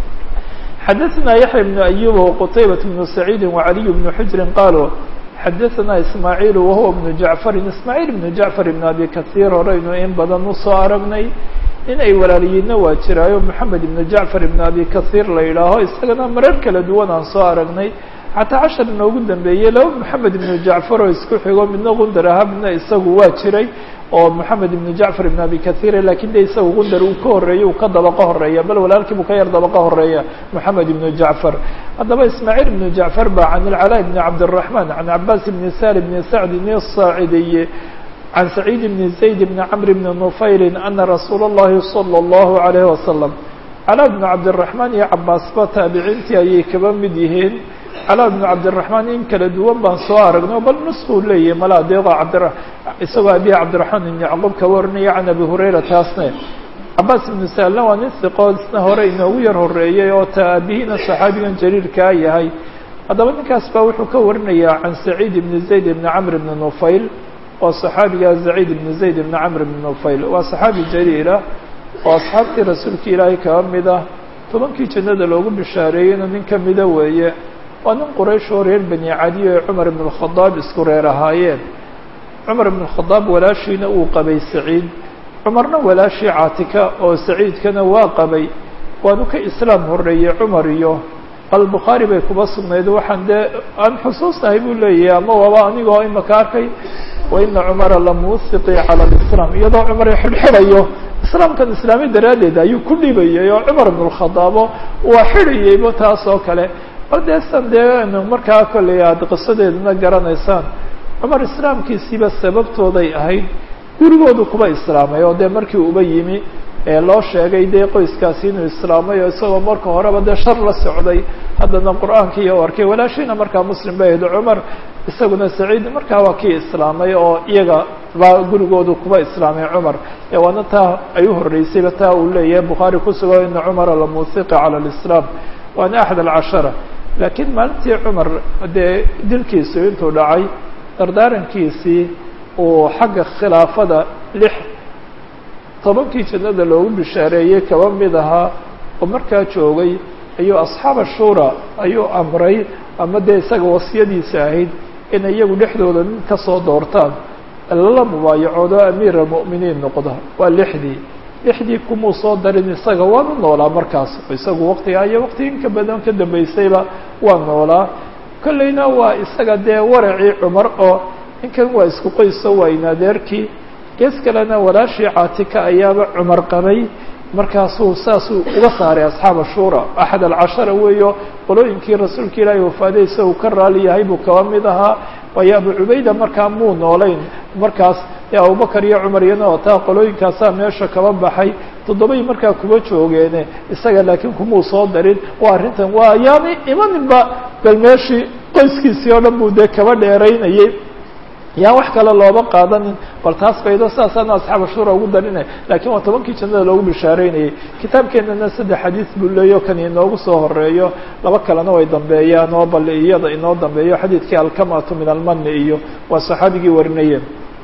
xadaثna yaحya بن أyub وqtaybaة بن سacيidi وعaliي بن xujri qaluu xadaثna ismaaعiil wahuwa بن jaعفari ismaaعiil بن jaعفar بn abi kaثيir horeynu in badan usoo aragnay in ay walaaliyiinna waa jiraayo moxamed ibn jaعfar ibn abi kaثيir la yidhaaho isagana marar kala duwan aan soo aragnay xataa cashar inoogu dambeeyey laba moxamed ibnu jacfar oo isku xigo midna gundar ahaa midna isagu waa jiray oo moxamed ibnu jacfar ibn abi kahiir lakin de isagu gundar uu ka horeeya uu ka dabaqo horeeya bal walaalkii buu ka yar dabaqo horeeya moxamed ibnu jacfar haddaba ismaaciil ibnu jacfar ba can ilcalaa ibni cabdالraحman can cabaas ibni sal ibni sacdin الsaacidiy can saciid ibni zayd ibni camr ibni nufayli ana rasuula اllahi salى اllahu عalayh wasalam calaa bnu cabdالraحmaan iyo cabaasba taabiciintii ayay kaba mid yihiin calaa bnu cabdiraحmaan in kala duwan baan soo aragno bal nuskuu leeyahay mala adeeqo cabdira isagoo abihi cabdiraحmaan ibn yacquub ka warinaya can abi hurayra taasne cabaas ibnu saalna waa nin siqoo isna hore inoogu yar horeeyey oo ta aabihina saxaabigan jaliilkaa yahay haddaba ninkaas baa wuxuu ka warinayaa can saciid ibni zayd ibni camr ibni nufayl oo saxaabiga saciid ibni zayd ibni camr ibni nufayl waa saxaabi jaliila oo asxaabtii rasuulka ilaahay kaba mid ah tobankii jannada loogu bishaareeyeyna nin ka mida weeye waa nin quraysh oo reer bani cadiyo ee cumar ibn اkhadaab isku reer ahaayeen cumar ibn اkhadaab walaashiina uu qabay saciid cumarna walaashii caatika oo saciidkana waa qabay waanu ka islaam horeeyey cumar iyo albukhaari bay kuba sugnayd waxaan dee aan xusuusnahay buu leeyahay ama waaba anigoo imaka arkay waina cumara lamusiqi cala lislaam iyadoo cumar xidhxidhayo islaamkan islaami daraaddeed ayuu ku dhibayay oo cumar ibn اkhadaabo waa xidhayayba taas oo kale bal dee san dee markaa kolley aada qisadeeduna garanaysaan cumar islaamkiisiiba sababtooday ahayd gurigoodu kuba islaamay oo dee markii uba yimi ee loo sheegay dee qoyskaasi inuu islaamay oo isagoo marka horeba dee shar la socday haddana qur-aankii iyo arkay walaashiina markaa muslim bay ahayd cumar isaguna saciid markaa waa kii islaamay oo iyaga baa gurigoodu kuba islaamay cumar ee waana taa ay u horreysayba taa uu leeyahay bukhaari kusugo ina cumara lamusiqi cala lislaam waana axad alcashara laakiin maalintii cumar dee dilkiisu intuu dhacay dardaarankiisii uu xagga khilaafada lix tobankii jannada loogu bishaareeyey kaba mid ahaa oo markaa joogay ayuu asxaaba shura ayuu amray ama dee isaga wasiyadiisa ahayd inay iyagu dhexdooda nin ka soo doortaan lala mubaayacoodo amiir almu'miniin noqda waa lixdii lixdii kumuu soo darin isaga waanu noolaa markaas isagu waqtigaa iyo waqti inka badan ka dambeysayba waa noolaa kolleyna waa isaga dee waracii cumar oo ninkan waa isku qoyso waa inadeerkii gees kalena walaashii caatika ayaaba cumar qabay markaasuu saasuu uga saaray asxaaba shura axad alcashara weeyo qolooyinkii rasuulka ilaahi wafaadaysa uu ka raali yahay buu kaba mid ahaa waayo abu cubayda markaa muu noolayn markaas dee abubakar iyo cumar iyana oo taa qolooyinkaasaa meesha kaba baxay toddobay markaa kuba joogeene isaga laakiin kumuu soo darin waa arrintan waa yaani imaninba bal meeshii qoyskiisii oo dhan buu dee kaba dheeraynayay yaa wax kale looba qaadanin bal taas baydo sidaasaana asxaab ashura ugu darinay lakiin waa tobankii jannada loogu bishaareynayay kitaabkeenana saddex xadiis buu leeyo kan inoogu soo horeeyo laba kalena way dambeeyaan oo bal iyada inoo dambeeyo xadiidkii alkamatu min almani iyo waa saxaabigii warinayeen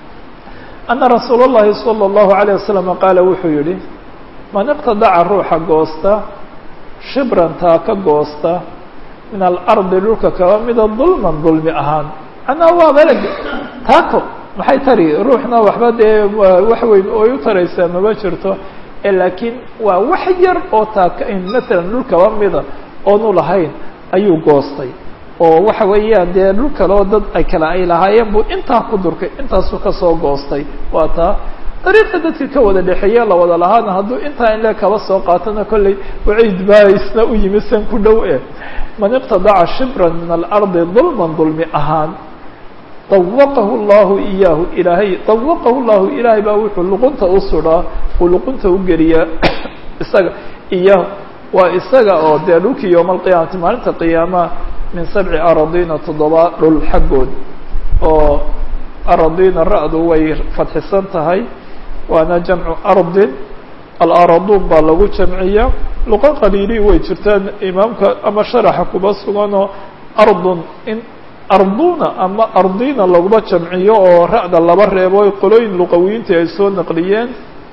ana rasuul اllahi salى اllahu عalيه wasalam qaala wuxuu yihi man iqtadaca ruuxa goosta shibrantaa ka goosta min alardi dhulka kaba mida dulman dulmi ahaan macnaa waa beleg taako maxay tari ruuxna waxba dee wax weyn oy u taraysaa maba jirto laakiin waa wax yar oo taaka in matalan dhul kaba mida oonu lahayn ayuu goostay oo waxa weeyaan dee dhul kaleo dad ay kale ay lahaayeen buu intaa ku durkay intaasuu kasoo goostay waa taa dariiqa dadka ka wada dhexeeye la wada lahaana hadduu intaa inle kaba soo qaatona kolley waciid baa isna u yimi san ku dhow eh man iqtadaca shibran min alardi dulman dulmi ahaan dawaqahu llahu iyaahu ilaahay dawaqahu llahu ilaahay baa wuxuu luqunta u sudhaa uu luqunta u geliyaa isaga iyaahu waa isaga oo dee dhulkii yowma alqiyaamati maalinta qiyaamaha min sabci aradina toddoba dhul xaggood oo aradina ra-du way fadxisan tahay waana jamcu ardin alaraduun baa lagu jamciya luqo qaliili way jirtaan imaamka ama sharaxa kuba suganoo ardun in arduna ama ardina laguma jamciyo oo ra-da laba reebo qolooyin luqawiyiintii ay soo naqliyeen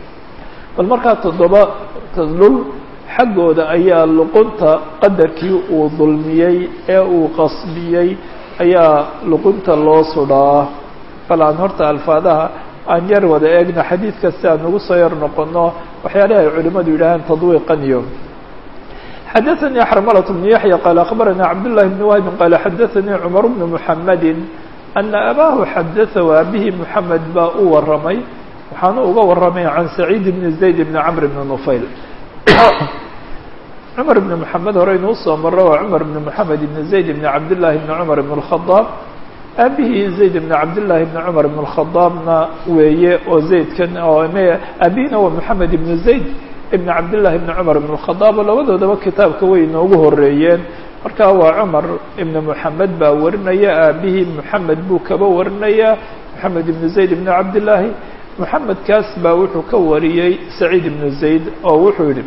bal markaa toddoba dhul xaggooda ayaa luqunta qadarkii uu dulmiyey ee uu qasbiyey ayaa luqunta loo sudhaa bal aan horta alfaadaha aan yar wada eegno xadiidka si aan ugu soo yar noqono waxyaalaha ay culimadu yidhaaheen tadwiiqaniyo xadaثnي xrmlة بن yaحyى qال أخbarnي cabdاللahi بن wهb qال xadaثnي cmر بن محamedi أna abaahu xadaثa abihi mحamed baa u waramay waxaanu uga waramay can سacيid بn زayd بn cmr بn نufayl cmar بn محamed hore inuu soo maro waa cmar بn محamed بn زayd بn cabdالlahi بn cmr بn الخaطاab aabihii zayd بn cabdالlahi بn cmr بn الخaطاabna weeye oo zaydkan oo abihina waa mحamed بn زayd ibn cabdillahi ibn cumar ibn اkhadaab oo labadoodaba kitaabka way inoogu horeeyeen markaa waa cumar ibn moxamed baa warinaya aabihii moxamed buu kaba warinaya moxamed ibn zayd ibn cabdillaahi moxamedkaas baa wuxuu ka wariyey saciid ibn zayd oo wuxuu yihi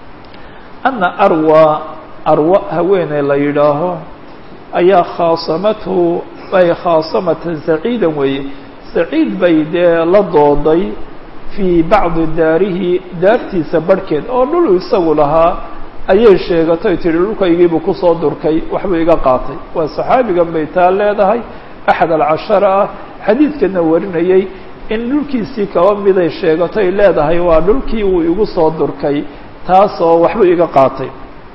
ana arwa arwa haweeney la yidhaaho ayaa khaasamathu ay khaasamata saciidan weeye saciid bay dee la dooday fii bacdi daarihi daartiisa barhkeed oo dhul isagu lahaa ayay sheegatay tihi dhulkaygiibuu kusoo durkay waxbuu iga qaatay waa saxaabigan bay taa leedahay axad alcashara ah xadiidkana warinayay in dhulkiisii kaba miday sheegatay leedahay waa dhulkii uu igu soo durkay taasoo waxbuu iga qaatay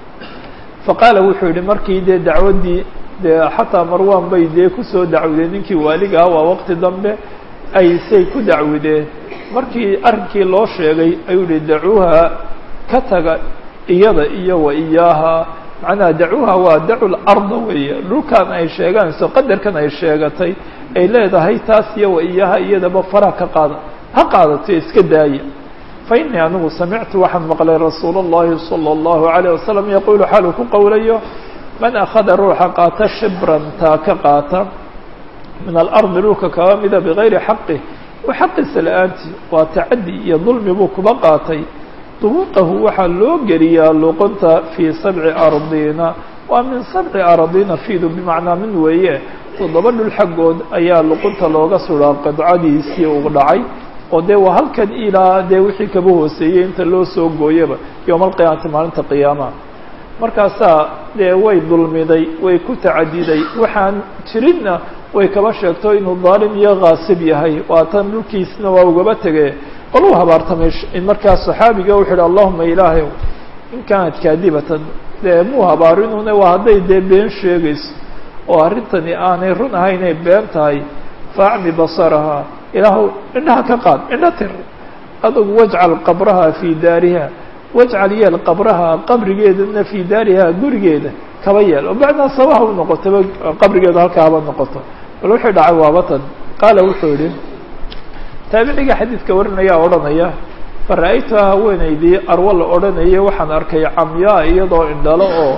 fa qaala wuxuu yihi markii dee dacwaddii dee xataa marwan bay dee kusoo dacwideen ninkii waaliga ah waa waqti dambe ay say ku dacwideen markii arrinkii loo sheegay ayuu yihi dacuuha ka taga iyada iyo wa iyaaha macnaha dacuuha waa dacu larda weeye dhulkan ay sheeganayso qadarkan ay sheegatay ay leedahay taas iyo wa iyaaha iyadaba faraha ka qaada ha qaadato iska daaya fa innii anigu samictu waxaan maqlay rasuul اllahi salى اllahu عalيه wasalam yaquulu xaaluu ku qowlayo man akhada ruuxa qaata shibran taa ka qaata min alardi dhulka kaba mida bigayri xaqih wa xaqiisa la-aantii waa tacadi iyo dulmi buu kuba qaatay dubuqahu waxaa loo geliyaa luqunta fii sabci ardiina waa min sabci ardiina fiidu bimacnaa min weeye toddoba dhul xaggood ayaa luqunta looga suraa qidcadiisii uu dhacay oo dee waa halkan ilaa dee wixii kaba hooseeyey inta loo soo gooyaba yowma alqiyaamati maalinta qiyaamaha markaasaa dee way dulmiday way ku tacadiday waxaan jirinna way kaba sheegto inuu daalim iyo kaasib yahay waatan dhulkiisna waa ugaba tege bal uu habaartamay markaa saxaabiga wuxuu yihi allahuma ilaahay in kaanat kaadibatan dee muu habaarinune waa hadday dee been sheegayso oo arrintani aanay run ahaynay been tahay faacmi basaraha ilaahu indhaha ka qaad indho tir adugu wajcal qabraha fii daariha wajcal yeel qabraha qabrigeedana fii daariha gurigeeda kaba yeel oo bacdaa sabaha u noqotaba qabrigeeda halkaa haba noqoto bal wuxuu dhacay waabatan qaala wuxuu yihi taabiciga xadiidka warinaya odhanaya fara-aytuha haweenaydii arwo la odhanayay waxaan arkay camyaa iyadoo indhalo oo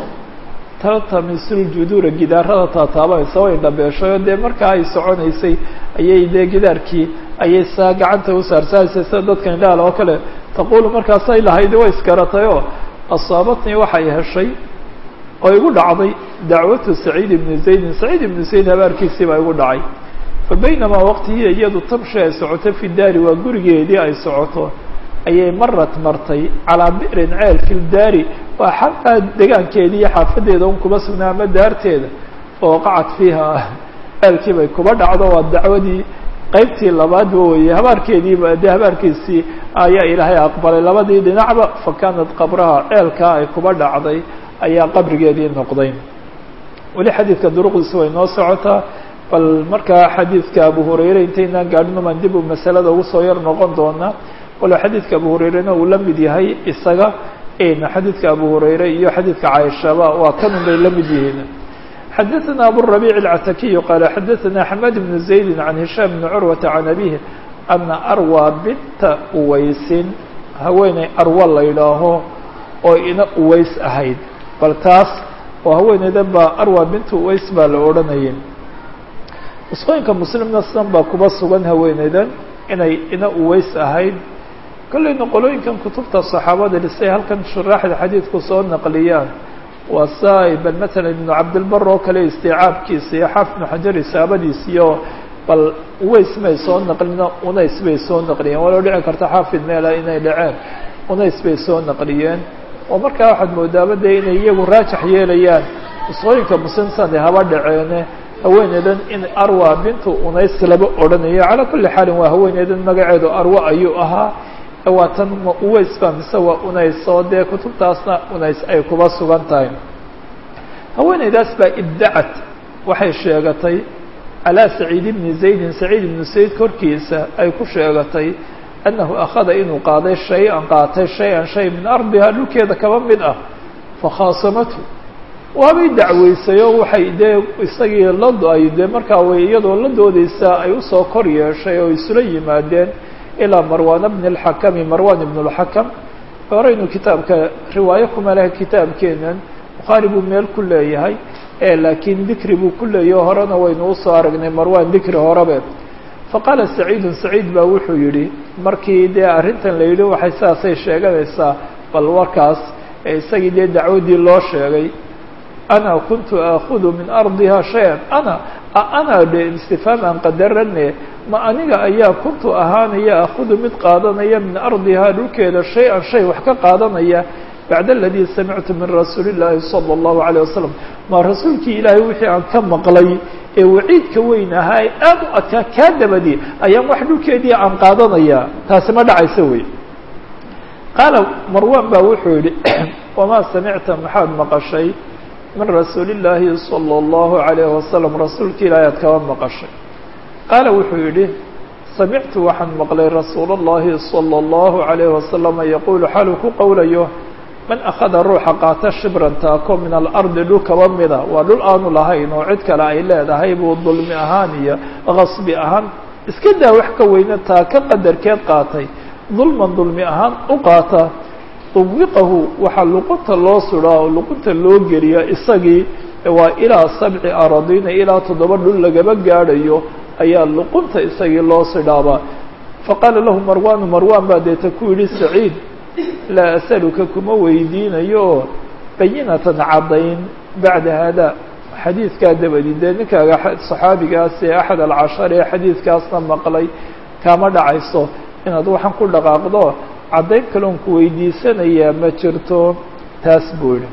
taltamisul juduura gidaarada taataabanaysa way indhabeeshayo dee markaa ay soconaysay ayay dee gidaarkii ayay saa gacanta u saarsaaraysay sida dadka indhaal oo kale taquulu markaasay lahaydi way iskaratayoo asaabatnii waxay heshay oo igu dhacday dacwatu saciid ibni zaydin saciid ibnu zayd habaarkiisii baa igu dhacay fa baynamaa waqtihiya iyadu tamshi ay socoto fi daari waa gurigeedii ay socoto ayay marad martay calaa bi'rin ceel fi ldaari waa xataa degaankeedii iyo xaafadeeda un kuba sugnaa ama daarteeda fawaqacat fiiha ceelkii bay kuba dhacdo waa dacwadii qaybtii labaadba weye habaarkeediiba dee habaarkiisii ayaa ilaahay aqbalay labadii dhinacba fa kaanat qabraha ceelkaa ay kuba dhacday ayaa qabrigeedii noqday weli xadiidka duruqdiisa way noo socotaa bal markaa xadiidka abu hurayre intaynaan gaadhinumaan dib u masalada ugu soo yar noqon doonaa walo xadiidka abu hurayrena uu la mid yahay isaga xadiidka abu hurayre iyo xadiidka caaishaba waa kanun bay la mid yihiin xadaثna aburabic اlcatakiyu qaala xadaثna xamad bnu zaydi can hishaam bni curwata can abihi ana arwa binta uwaysin haweeney arwa la yidhaaho oo ina uways ahayd bal taas oo haweeneydan baa arwa binta uways baa la odhanayay nusqooyinka muslimna sidan baa kuba sugan haweeneydan inay ina uways ahayd kollayna qolooyinkan kutubta saxaabada dhisay halkan shuraaxda xadiidku soo naqliyaan waa saa bal matalan ibnu cabdilbar oo kale istiicaabkiisa iyo xaaf ibnu xajar isaabadiis iyo bal uways may soo naqlino unays bay soo naqliyeen waloo dhici karta xaafid meela inay dhaceen unays bay soo naqliyeen oo markaa waxaad moodaaba dee inay iyagu raajax yeelayaan nusqooyinka muslimsane haba dhaceene haweeneydan in arwa bintu unays laba odhanayo calaa kulli xaalin waa haweeneydan magaceedu arwa ayuu ahaa waa tan ma uways ba mise waa unays oo dee kutubtaasna unays ay kuba sugan tahay haweeneydaas baa iddacat waxay sheegatay calaa saciid ibni zaydin saciid ibnu zayd korkiisa ay ku sheegatay annahu akhada inuu qaaday shay-an qaatay shay-an shay min ardihaa dhulkeeda kaba mid ah fakhaasamatu waabay dacweysay oo waxay dee isagii la ay dee markaa way iyadoo la doodeysaa ay usoo kor yeeshay oo isula yimaadeen ilaa marwan bni اlxakami marwan ibn اlxakam horeynu kitaabka riwaayo kuma leh kitaabkeenan bukhaari buu meel ku leeyahay laakiin dikri buu ku leeyaho horena waynu usoo aragnay marwan dikri horebe faqaala saciidun saciid baa wuxuu yihi markii dee arrintan la yidhi waxay sidaasay sheeganaysaa bal warkaas isagii dee dacwaddii loo sheegay ana kuntu aakudu min ardiha shay-an ana ana de istifhaam aan qadarane ma aniga ayaa kuntu ahaanaya akudu mid qaadanaya min ardihaa dhulkeeda shay-an shay wax ka qaadanaya bacda aladii samictu min rasuuli llaahi sala allahu alayh wasalam ma rasuulkii ilaahay wixii aan ka maqlay ee waciidka weyn ahaa ee aad u adkaa kaa dabadi ayaan wax dhulkeedii aan qaadanaya taasi ma dhacaysa wey qaala marwan baa wuxuu yihi wamaa samicta maxaad maqashay min rasuuli llaahi sala allahu alayh wasalam rasuulka ilaahay aad kaba maqashay qaala wuxuu yidhi samictu waxaan maqlay rasuul اllahi salى اllahu عalayh wasalama yaquulu xaluu ku qowlayo man akhada ruuxa qaata shibran taako min alardi dhul kaba mida waa dhul aanu lahayn oo cid kale ay leedahay buu dulmi ahaan iyo qasbi ahaan iska daa wax ka weyne taaka qadarkeed qaatay dulman dulmi ahaan u qaata uwiqahu waxaa luqunta loo sudaa oo luqunta loo geliya isagii waa ilaa sabci aradina ilaa toddoba dhul lagaba gaadhayo ayaa luqunta isagii loo sidhaabaa faqaala lahu marwaanu marwaan baa deeta ku yidhi saciid laa asaluka kuma weydiinayo oo bayinatan caddayn bacda haadaa xadiidkaa dabadi dee ninkaaga saxaabigaas ee axad alcashar ee xadiidkaasna maqlay kaama dhacayso inaad waxaan ku dhaqaaqdo caddayn kaloon ku weydiisanayaa ma jirto taas buu yihi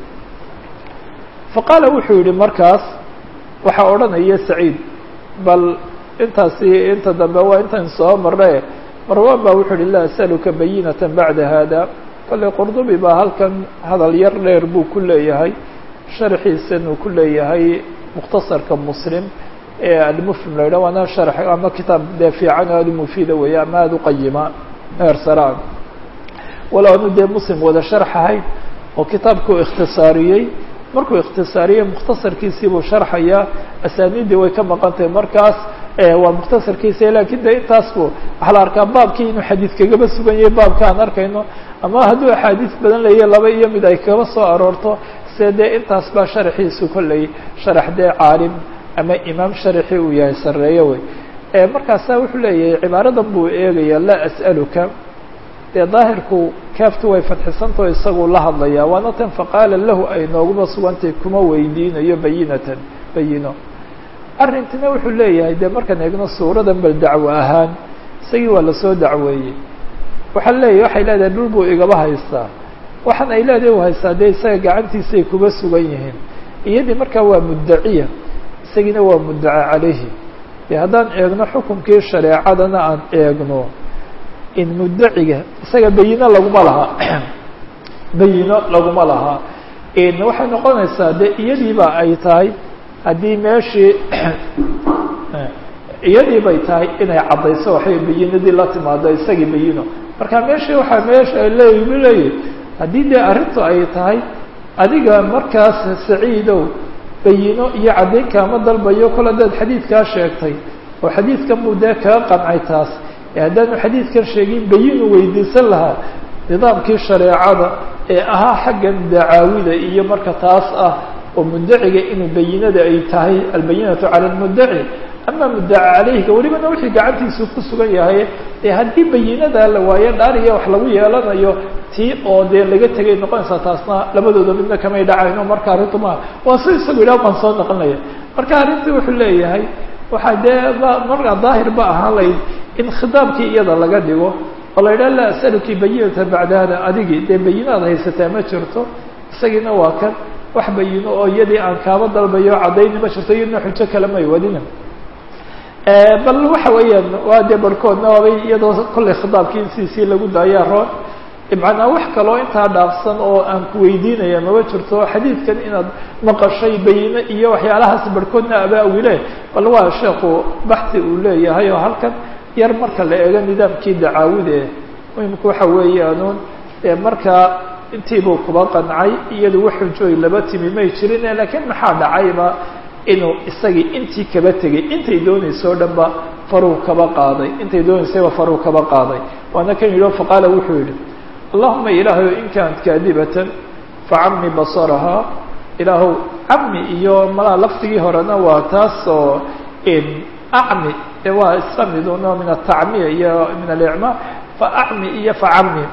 faqaala wuxuu yihi markaas waxaa odhanaya saciid bal intaasi inta dambe waa intan soo marre marwan baa wuxuu yihi laa asaluka bayinata bacda hada kolley qurdubi baa halkan hadal yar dheer buu ku leeyahay sharxiisan uu ku leeyahay mukhtasarka muslim ee almufhim la yidhah waana sharx ama kitaab dee fiican oo aada u mufiida weeye ama aada u qayima heer saraan walo anu dee muslim wada sharxahay oo kitaabkuu ikhtisaariyey markuu ikhtisaariyey mukhtasarkiisii buu sharxayaa asaaniiddii way ka maqan tahay markaas waa mukhtasarkiisa lakin de intaas bu waxaa la arkaa baabkii inuu xadiid kagaba sugan yahay baabka aan arkayno ama hadduu axaadiis badan leeya laba iyo mid ay kaba soo aroorto se dee intaas baa sharaxiisu kolley sharax dee caalim ama imaam sharaxii uu yahay sareeyo wey markaasa wuxuu leeyahay cibaaradan buu eegaya laa as'aluka dee daahirku kaaftu way fadxisantao isaguu la hadlayaa waana tan faqaala lahu ay nooguba sugantay kuma weydiinayo bayinatan bayino arrintina wuxuu leeyahay dee markaan eegno suuradan bal dacwo ahaan isagii waa lasoo dacweeyey waxaa leeyahy waxay leedahay dhul buu igaba haystaa waxaan ay leedahay u haystaa dee isaga gacantiisay kuba sugan yihiin iyadii markaa waa muddaciya isagiina waa muddaca calayhi dee haddaan eegno xukunkii shareecadana aan eegno in muddaciga isaga bayino laguma laha bayino laguma laha waxay noqonaysaa dee iyadiiba ay tahay haddii meeshii iyadii bay tahay inay caddayso waxay bayinadii la timaado isagii bayino marka meeshii waxaa meesha leeyibu leeyahy haddii dee arrintu ay tahay adiga markaas saciidow bayino iyo caddayn kaama dalbayo kol haddaad xadiidkaa sheegtay oo xadiidkan buu dee kaga qancay taas ee haddaanu xadiidkan sheegin bayinu weydiisan lahaa nidaamkii shareecada ee ahaa xaggan dacaawida iyo marka taas ah oo muddaciga inuu bayinada ay tahay albayinatu cala lmuddaci ama muddaca calayhiga welibana wixii gacantiisu ku sugan yahay ee haddii bayinada la waayo dhaariya wax lagu yeelanayo tii oo dee laga tegay noqonaysaa taasna labadooda midna kamay dhacayno marka arrintu maa waa si isagu idhaah baan soo noqonaya marka arrintii wuxuu leeyahay waxaa dee markaa daahir ba ahaan layd in khitaabkii iyada laga dhigo oo la yidhaha laa asaluki bayinata bacda hada adigii dee bayinaad haysataa ma jirto isagiina waa kan wax bayino oo iyadii aan kaaba dalbayo caddayni ma jirto iyadna xujo kale may wadina bal waxa weeyaan waa dee barhkoodna waabay iyadoo kollay khitaabkii in siisii lagu daayaa roon macnaa wax kaloo intaa dhaafsan oo aan ku weydiinaya maba jirto xadiidkan inaad maqashay bayine iyo waxyaalahaas barhkoodna abaawile bal waa sheekhu baxi uu leeyahay oo halkan yar marka la eego nidaamkii dacaawide muhimku waxa weeyaanuun markaa intiibuu kuba qancay iyadu wax xujooy laba timi may jirin laakiin maxaa dhacayba inuu isagii intii kaba tegay intay doonayso o dhan ba faruu kaba qaaday intay doonaysayba faruu kaba qaaday waana kan yidhi faqaala wuxuu yidhi allahuma ilaahayo in kaanat kaadibatan facami basarahaa ilaahow cami iyo malaa lafdigii horena waa taas oo acmi waa isla midun min atacmiya iyo min alicma faacmi iyo facami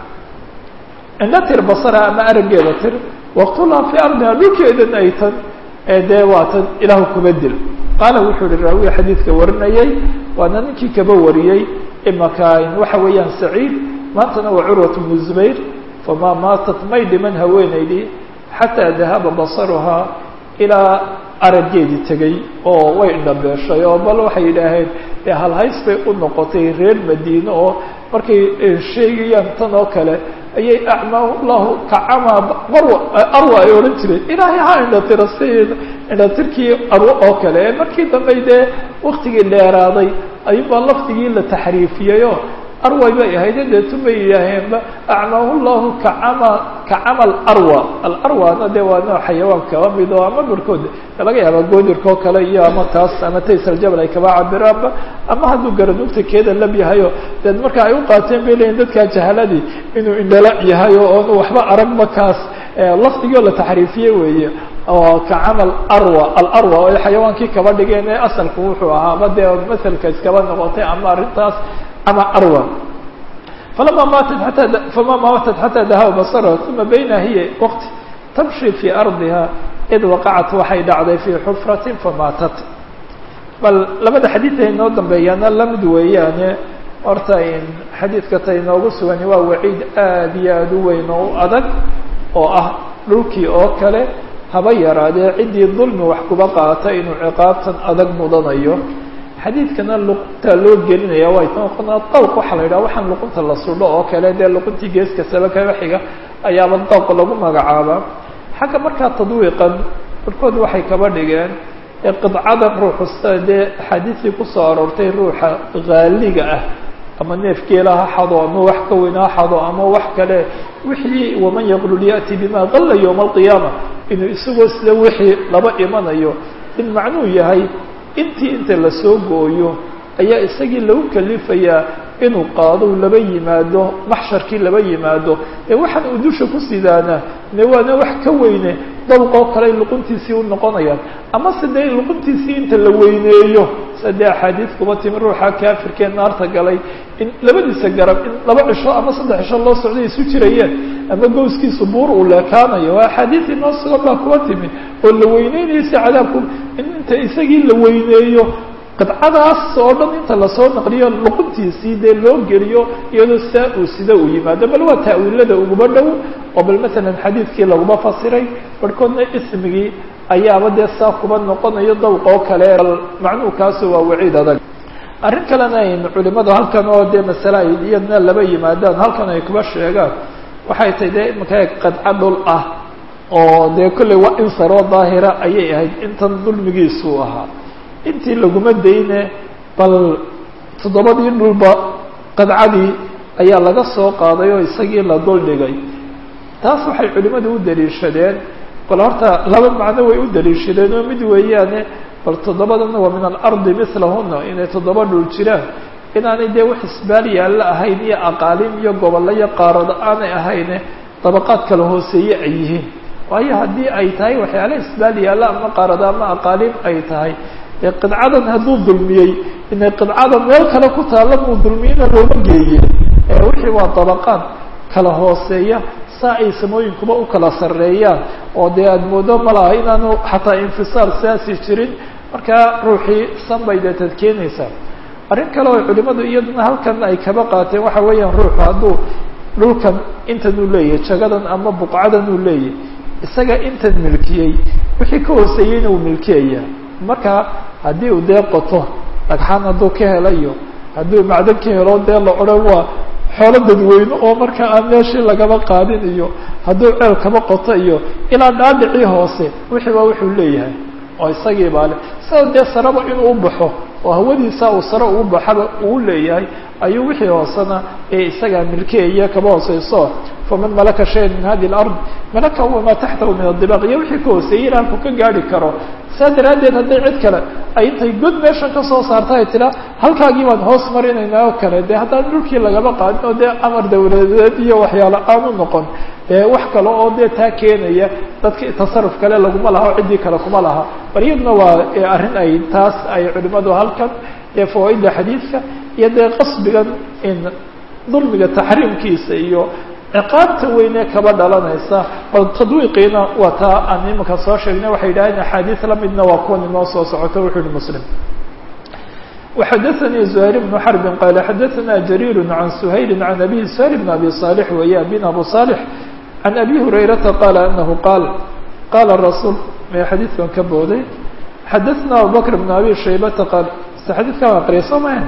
indha tir basaraha ama araggeeda tir waqtulhaa fii ardiha dhulkeedana ay tan dee waa tan ilaahu kuba dil qaala wuxuu yihi raawiya xadiidka warinayay waana ninkii kaba wariyey imakan waxa weeyaan saciid maantana waa curwat bnu zubayr famaa maatat may dhiman haweenaydii xataa dahaba basaruhaa ilaa araggeedii tegey oo way indhabeeshay oo bal waxay yidhaaheen dee halhays bay u noqotay reer madiine oo markay sheegayaan tan oo kale ayay acmaa llahu kacamaa marwa arwa ay odhan jireen ilaahay ha indhatira si indhatirkii arwo oo kale ee markii dambe dee waktigii dheeraaday ayuunbaa lafdigii la taxriifiyeyo arway bay ahayde deetun bay yidhaaheenba acmaahu llahu kacama kacama alarwa alarwana dee waa nooc xayawaan kaba mid oo ama barhkood laga yaaba goodirkao kale iyo ama taas ama taysaljabal ay kaba cabiraanba ama hadduu garanugta keeda lab yahayo dee marka ay u qaateen bay leeyiin dadkaa jahaladii inuu indhala yahay oo oonu waxba aragba kaas lafdigoo la taxriifiye weeye oo kacamal arwa alarwa oo xayawaankii kaba dhigeen ee asalku wuxuu ahaaba dee maselka iskaba noqotay ama arrintaas ama arwa falama maatat ataa fama maatat xataa dahaba basarha uma bayna hiya waqti tamshi fii ardiha id waqacat waxay dhacday fii xufratin famaatat bal labada xadiid ay noo dambeeyaana lamid weeyaane horta xadiidka ta inoogu sugani waa waciid aad iyo aada u weyn oo u adag oo ah dhulkii oo kale haba yaraadee ciddii dulmi wax kuba qaata inuu ciqaabtan adag mudanayo xadiidkana luqunta loo gelinaya way noqonaa dawq waxaa la yidhaha waxaan luqunta la sudho oo kale dee luquntii geeska saba kaba xiga ayaaba dawq lagu magacaabaa xagga markaa tadwiiqan barhkood waxay kaba dhigeen qidcadan ruuxusta dee axaadiistii kusoo aroortay ruuxa haaliga ah ama neef geela ha xado ama wax ka weyn ha xado ama wax kale wixii waman yaqlul ya'ti bima qalla yowma alqiyaama inuu isagoo sida wixii laba imanayo in macnuu yahay intii inta lasoo gooyo ayaa isagii lagu kalifayaa inuu qaado laba yimaado maxsharkii laba yimaado ee waxaan uu dusha ku sidaana ne waana wax ka weyne dabqoo kale luquntiisii u noqonayaan ama se dee luquntiisii inta la weyneeyo sadee axaadiid kuma timi ruuxa kaafirkee naarta galay in labadiisa garab in laba cisho ama saddex cisho loo socday isu jirayeen ama gowskiisu buur uu leekaanayo waa axaadiidii noo sugan baa kuma timi oo la weyneynayo si cadaabku in inta isagii la weyneeyo qidcadaas oo dhan inta lasoo naqliyo luquntiisii dee loo geliyo iyadoo saa uu sida uu yimaado bal waa ta'wiilada uguba dhow oo bal masalan xadiidkii laguma fasiray barhkoodna ismigii ayaaba dee saa kuba noqonayo dawq oo kale bal macnuhu kaasu waa waciid adag arrin kalena ayn culimadu halkan oo dee masale ay iyadna laba yimaadaan halkan ay kuba sheegaan waxay tahay dee imanka qadco dhul ah oo dee kolley waa insaroo daahira ayay ahayd intan dulmigiisuu ahaa intii laguma dayne bal toddobadii dhulba qadcadii ayaa laga soo qaaday oo isagii la duldhigay taas waxay culimmadu u daliishadeen bal horta laba macno way u daliishadeen oo mid weeyaane bal toddobadana waa min alardi mislahuna inay toddoba dhul jiraan inaanay dee wax isbaal yaalla ahayn iyo aqaalim iyo gobollo iyo qaarado aanay ahayne dabaqaad kala hooseeye ay yihiin waayo haddii ay tahay waxyaala isbaal yaalla ama qaarado ama aqaalim ay tahay ee qidcadan hadduu dulmiyey inay qidcada meel kale ku taalla muu dulmiyena looma geeye wixii waa dabaqaad kala hooseeya saa ay samooyinkuba u kala sarreeyaan oo dee aada moodo ma laha inaanu xataa infisaal siaasi jirin markaa ruuxii san bay dee tad keenaysaa arrin kale oo culimadu iyaduna halkan ay kaba qaateen waxa weeyaan ruuxu hadduu dhulkan intan uu leeyahay jagadan ama buqcadan uu leeyahay isaga intan milkiyey wixii ka hooseeyeyna uu milkiyaya marka haddii uu dee qoto dhagxaan hadduu ka helayo hadduu macdan ka helo dee la odhan waa xoolo dadweyne oo marka aan meeshii lagaba qaadin iyo hadduu ceel kaba qoto iyo ilaa dhaadhicii hoose wixii baa wuxuu leeyahay oo isagii baa le sida dee saraba inuu u baxo oo hawadiisa uu sare ugu baxaba uu leeyahay ayuu wixii hoosena ee isagaa milkeeya kaba hooseyso faman malaka shayan min hadi lard malaka wamaa taxtahu min adibaq iyo wixii ka hooseeyey ilaa halku ka gaari karo saa daraaddeed hadday cid kale ay intay god meeshan kasoo saarta ay tiraa halkaagii baan hoos marinaynaa oo kale dee haddaan dhulkii lagaba qaadin oo dee amar dawladeed iyo waxyaalo aanu noqon dee wax kale oo dee taa keenaya dadka tasaruf kale laguma laha oo ciddii kale kuma laha bal iyaduna waa arrin ay taas ay culimadu halkan dee fawaaida xadiidka iyo dee qasbigan in dulmiga taxriimkiisa iyo ciqaabta weyne kaba dhalanaysa bal tadwiiqiina waa taa aan imanka soo sheegnay waxay yidhahdeen axaadiis lamidna waa kuwan inoo soo socoto wuxuu yihi muslim وxadaثnي زهير بن حرب qال xadaثna جرير عن سhayل عن أbيه سهيل بن أbي صالح weeye abin abu صالح عن أbي هريرaةa qال أنه qاal qاla الرasuل may xadiidkan ka booday xadaثna abubكر بن أbي شhaybةa qاal xadiidkan aqriya soo maha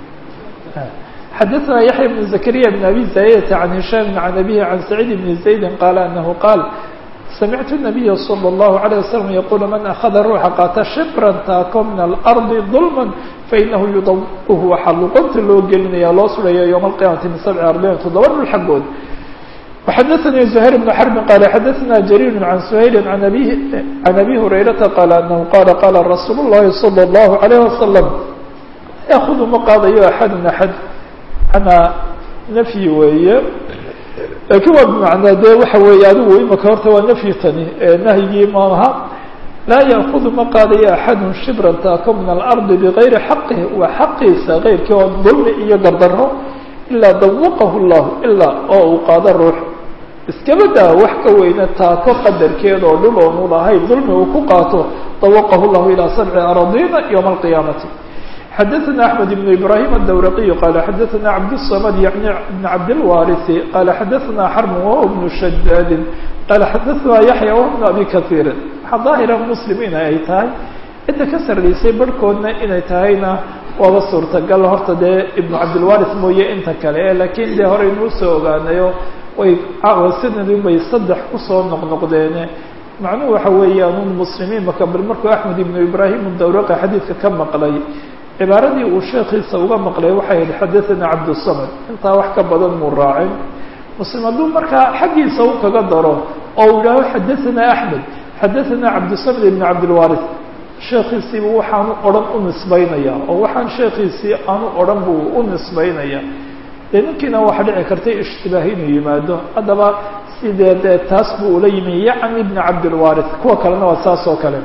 xadaثna yaحyى بن زكريا بن أbي زايدة عن هiشام عن أbيه عن سعيد بن زaيد qال أنه qاal samictu النabiya slى الlahu عalيه waslm yaqulu man akhada ruuxa qaata shibran taako min alardi dulma fainahu yudaquhu waxaa luqunta loo gelinaya loo suraya ywma alqiyamati min sabci arbain toddoba dhul xaggood وxadaثnي زhayr بن xرb qala xadaثna jrيr عan سhayl عan abi هurayrata qala anahu qala qala rasuul الlahi slى الlahu عalيه waslم yaأkudu ma qaadayo axad axad ana nafyi weeye lakiin waa bimacnaa dee waxa weeye adigu imaka horta waa nafyi tani nahyigii maaha laa yaakudu ma qaadayo axadu shibran taako min alardi bigayri xaqihi waa xaqiisa keyrkii oo dulmi iyo gardaro ilaa dawaqahu llahu ilaa oo uu qaado ruux iskaba daa wax ka weyne taako qadarkeeda oo dhul oonu lahayn dulmi uu ku qaato dawaqahu llahu ilaa sabci aradina ywma alqiyaamati xadaثna أحmed بن إbrahيm الdwraqي qala xadaثna cabdالصmd yعni بn cabdالwariث qala xadaثna xrm wh بن shadاd qala xadaثna yaحyى wh بن abi kaثيiri waxaa daahira mslim in ay tahay cidda ka sarreysay barhkoodna inay tahayna waaba suurtagal horta dee ibn cabdilwariث mooye inta kale lakiin dee horeynuu soo ogaanayo way sanadin bay saddex kusoo noqnoqdeene macnuhu waxa weeyaan un muslimiin maka bal markuu axmed ibn ibrahim dawraqi xadiidka ka maqlay cibaaradii uu sheekiisa uga maqlay waxay ahayd xadaثana cabdالsamad intaa wax ka badan muu raacin muslim hadduu markaa xaggiisa u kaga daro oo u yidhaaho xadaثana axmed xadaثana cabdالsamad ibn cabdilwariث sheekhiisiiba waxaanu odhan u nisbaynaya oo waxaan sheekhiisii aanu odhan buu u nisbaynaya dee ninkiina waxaa dhici kartay ishtibaahi inuu yimaado haddaba sidee dee taas buu ula yimi yacni ibni cabdilwaarith kuwa kalena waa saas oo kale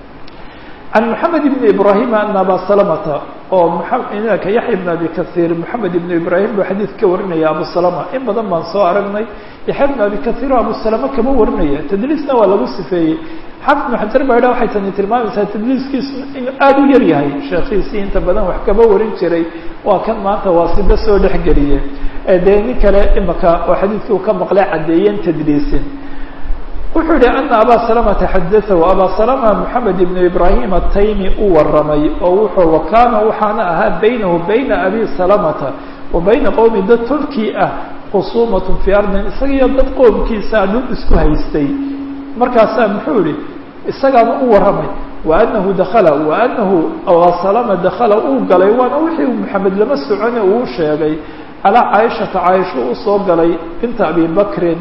can moxamed ibni ibrahim ana aba salamata oo mka yaxya ibn abi kahiir moxamed ibnu ibrahim buu xadiid ka warinaya abu salama in badan baan soo aragnay yaxya ibn abi kahiir oo abu salama kama warinaya tadliisna waa lagu sifeeyey xafid ibnu xajar baa idha waxay tani tilmaamaysaa tadliiskiisu inuu aada u yar yahay sheekhiisii inta badan wax kama warin jiray waa kan maanta waa siba soo dhexgeliye dee nin kale imaka oo xadiidkii uu ka maqlay caddeeyeen tadliisin wuxuu yihi ana abaa salamata xadaahu abaa salama moxamed ibnu ibrahim ataymi u waramay oo wuxuu wakaana waxaana ahaa baynahu bayna abi salamata wa bayna qowmi dad tolkii ah khusuumatun fii ardin isagiyo dad qoomkiisa dhul isku haystay markaasaa muxuu yihi isagaana u waramay wa anahu dakala wa anahu abaa salama dakala uu galay waana wixii moxamed lama socone uu sheegay calaa caaishata caaisho usoo galay binta abi bakrin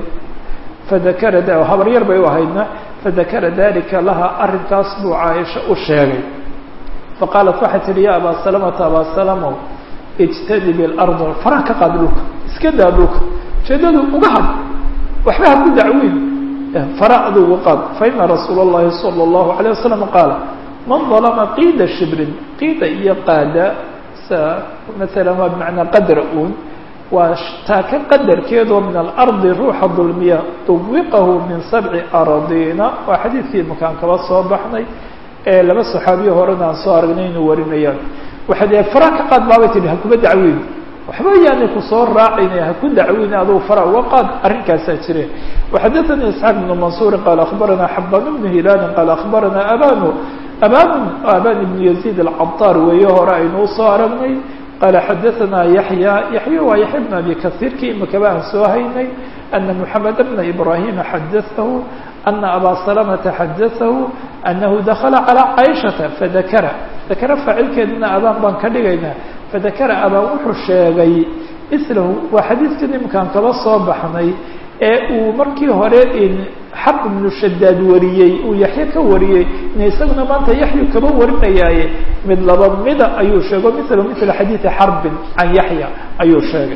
fadakara habar yar bay u ahaydna fadakara dalika laha arrinkaas buu caaisha u sheegay faqaalat waxay tihi ya abaa salamata abaa salamow ijtadib ilarda faraha ka qaad dhulka iska daa dhulka ujeedadu uga had waxba ha ku dacweyn fara aduga qaad faina rasuula اllahi salى اllahu alayه wasalam qaala man dalama qiida shibrin qiida iyo qaada sa maala waa bimacnaa qadra un waa taaka qadarkeedoo min alardi ruuxa dulmiya duwiqahu min sabci aradiina waa xadiidkii makaan kaba soo baxnay ee laba saxaabiyo horena aan soo aragnay inuu warinayaan waxay dee fara ka qaad baabay tihi ha kuma dacweyn waxba yaanay kusoo raacayna ha ku dacweyn aduu fara uga qaad arrinkaasaa jire waxadaثani isxaaq ibnu mansuuri qaala akhbarana xaban bnu hilaalin qaala akhbarana abanu aban aban ibnu yaziid alcadaar weeye hore aynuu soo aragnay qال xdثna yaحyى yaحyى waa yaحya بن abi kaثيirki imakaba aan soo haynay أna mحamed بna ibrahima xadaثahu أna abا سلمةa xadaثahu أnahu dakla calى caiشhaةa fadakra dakra faacilkeedina abaan baan ka dhigaynaa fadakra abaan wuxuu sheegay islahu waa xadiidkan imakaan kaba soo baxnay ee uu markii hore xab ibnu shadaad wariyey uu yaxye ka wariyey in isaguna maanta yaxyu kaba warinayaaye mid laba mida ayuu sheego mila mila xadiidi xarbin can yaxya ayuu sheegay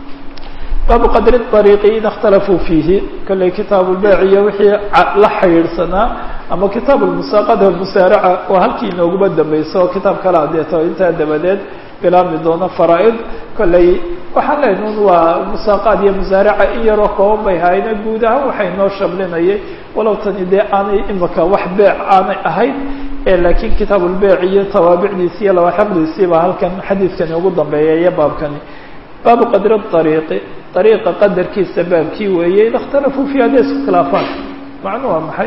baabu qadri ariiqi in اkhtalafuu fiihi kolley kitaab lbeyc iyo wixii la xidhiidhsanaa ama kitaab lmusaaqada musaaraca waa halkii inooguba dambayso oo kitaab kala adeeto intaa dabadeed bilaabmi doono faraa-id kolley waxaan leenahay un waa musaaqaad iyo musaaraca in yaroo kooban bay hayna guud ahaan waxay noo shablinayay walow tani dee aanay imika wax beec aanay ahayd laakiin kitaab ulbeyc iyo tawaabicdiisi iyo lawaaxiqdiisii baa halkan xadiidkani ugu dambeeya iyo baabkani baabu qadri ariiqi ariiqa qadarkiisa baabkii weeye id اkhtalafuu fi hadday isku khilaafaan macnu waa maxay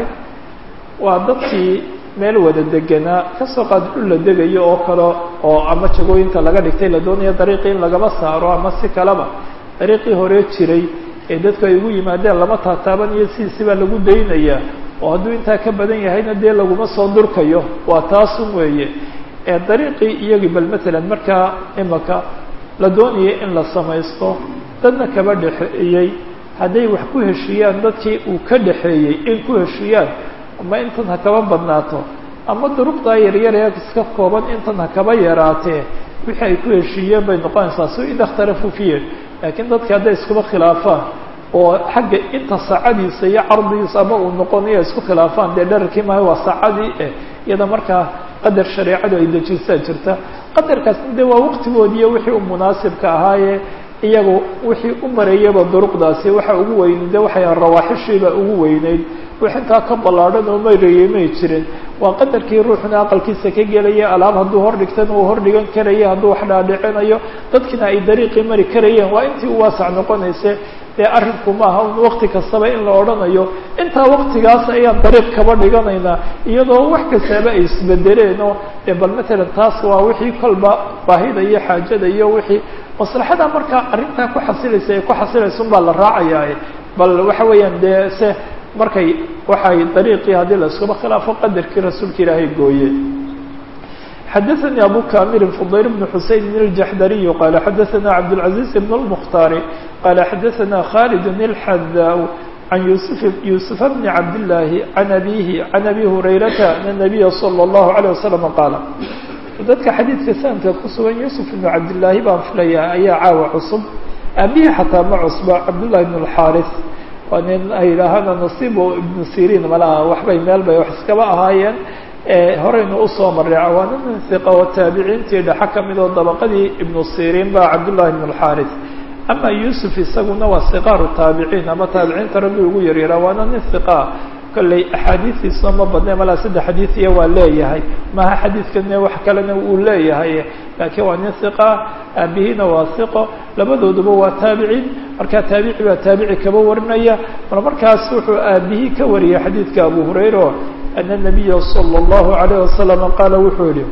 waa dadkii meel wada deganaa kasoo qaad dhul la degayo oo kale oo ama jagooyinta laga dhigtay la doonayo dariiqii in lagaba saaro ama si kaleba dariiqii hore jiray ee dadku ay ugu yimaadeen lama taataabanayo sidiisi baa lagu daynayaa oo hadduu intaa ka badan yahayna dee laguma soo durkayo waa taasun weeye ee dariiqii iyagii bal matalan markaa imaka la doonayay in la samaysto dadna kaba dhexeeyey hadday wax ku heshiiyaan dadkii uu ka dhexeeyey in ku heshiiyaan ama intan ha kaba badnaato ama duruqdaa yaryar ee iska kooban intan ha kaba yaraatee wixii ay ku heshiiyeen bay noqonaysaa si ida ikhtalafuu fiihi laakiin dadki hadday iskuba khilaafaan oo xagga inta saacadiisa iyo cardigiisa ama uu noqonayo isku khilaafaan dee dherarkii maaha waa saacadii eh iyada markaa qadar shareecadu ay dejisaa jirta qadarkaasna de waa waqtigoodiiyo wixii u munaasibka ahaaye iyagu wixii u marayaba duruqdaasi waxa ugu weyneyd de waxay rawaaxishiiba ugu weyneyd wix intaa ka ballaadhan oo marayay may jirin waa qadarkii ruuxuna aqalkiisa ka gelaya alaab hadduu hordhigtana uu hordhigan karaya hadduu wax dhaadhicinayo dadkina ay dariiqii mari karayeen waa intii u waasac noqonayse dee arrinku maaha un wakti kastaba in la odhanayo intaa waktigaas ayaan dariiq kaba dhiganaynaa iyadoo wax kastaaba ay isbedeleen oo dee bal matalan taas waa wixii kolba baahida iyo xaajada iyo wixii maslaxada markaa arrintaa ku xasilaysa ee ku xasilaysa un baa la raacayaa bal waxa weeyaan dee se markay waxay dariiqii haddii la iskuba khilaafo qadarkii rasuulka ilaahay gooye xadaثnي abu kamil fضayl بن xuseyn الjaxdariي qala xadaثna cabdالعaزيز بن الmkhtaari qala xadaثna khالد الxadاء can yusuf yuusufa bni cabdillaahi can abihi can abi hurayrata ana nabiya sala allahu alayh wasalam qaala dadka xadiidka sanadka ku sugan yuusuf ibnu cabdillaahi baan filayaa ayaa caawa cusub aabihii xataa ma cusba cabdullahi ibn alxaaris waa nin ay yidhaahana nasiibo ibnu siriin malaha waxbay meel bay wax iskaba ahaayeen horeynu usoo marray waa nin hiqa oo taabiciintii dhexa ka mid oo dabaqadii ibnu siriin ba cabdullahi ibn alxaaris ama yuusuf isaguna waa siqaaru taabiciin ama taabiciinta rabbi ugu yaryaraa waana nin hiqa kolley axaadiistiisuna ma badne malaa saddex xadiidiya waa leeyahay maha xadiidkane wax kalena uu leeyahay laakiin waa nin hiqa aabihiina waa hiqo labadooduba waa taabiciin markaa taabici baa taabici kaba warinaya mar markaas wuxuu aabihii ka wariyay xadiidka abu hurayra ana nabiya sala allahu alayh wasalam qaala wuxuu yihi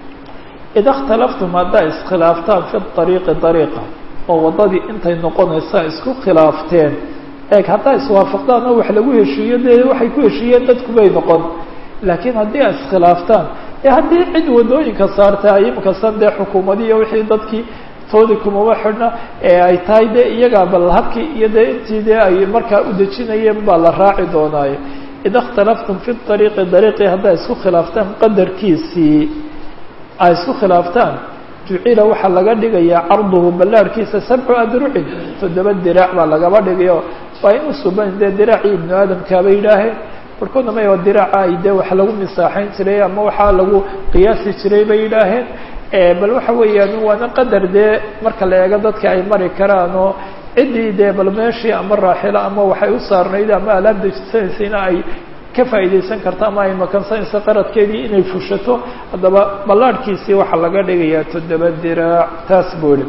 ida اkhtalaftum haddaa iskhilaaftaan fi ariiqi ariiqa oo waddadii intay noqonaysaa isku khilaafteen eeg haddaa iswaafaqdaan oo wax lagu heshiiyo dee waxay ku heshiiyeen dadku bay noqon laakiin haddii a iskhilaaftaan ee haddii cid waddooyinka saarta imikasan dee xukuumadiiyo wixii dadkii toodi kumaba xidhna ee ay tahay dee iyagaa bal habkii iyo dee intii dee ay markaa u dejinayeen baa la raaci doonaayo ida اkhtalaftum fi ariiqi dariiqii haddaa isku khilaaftaan qadarkiisii ay isku khilaaftaan jucila waxaa laga dhigayaa carduhu ballaarhkiisa sabcu adrucin toddoba diraac baa lagaba dhigayo waa inu suban dee diraacii ibnu aadamkaabay yidhaaheen barkoodna may diraaca ay dee wax lagu misaaxayn jiray ama waxaa lagu qiyaasi jiray bay yidhaaheen bal waxa weeyaan waana qadar dee marka la eego dadka ay mari karaan oo ciddii dee bal meeshii ama raaxilo ama waxay u saarnayd ama alaab dejisanaysayna ay ka faa'iidaysan karto ama ay makansanayso qaradkeedii inay fushato haddaba ballaadhkiisii waxaa laga dhigayaa toddoba diraac taas booli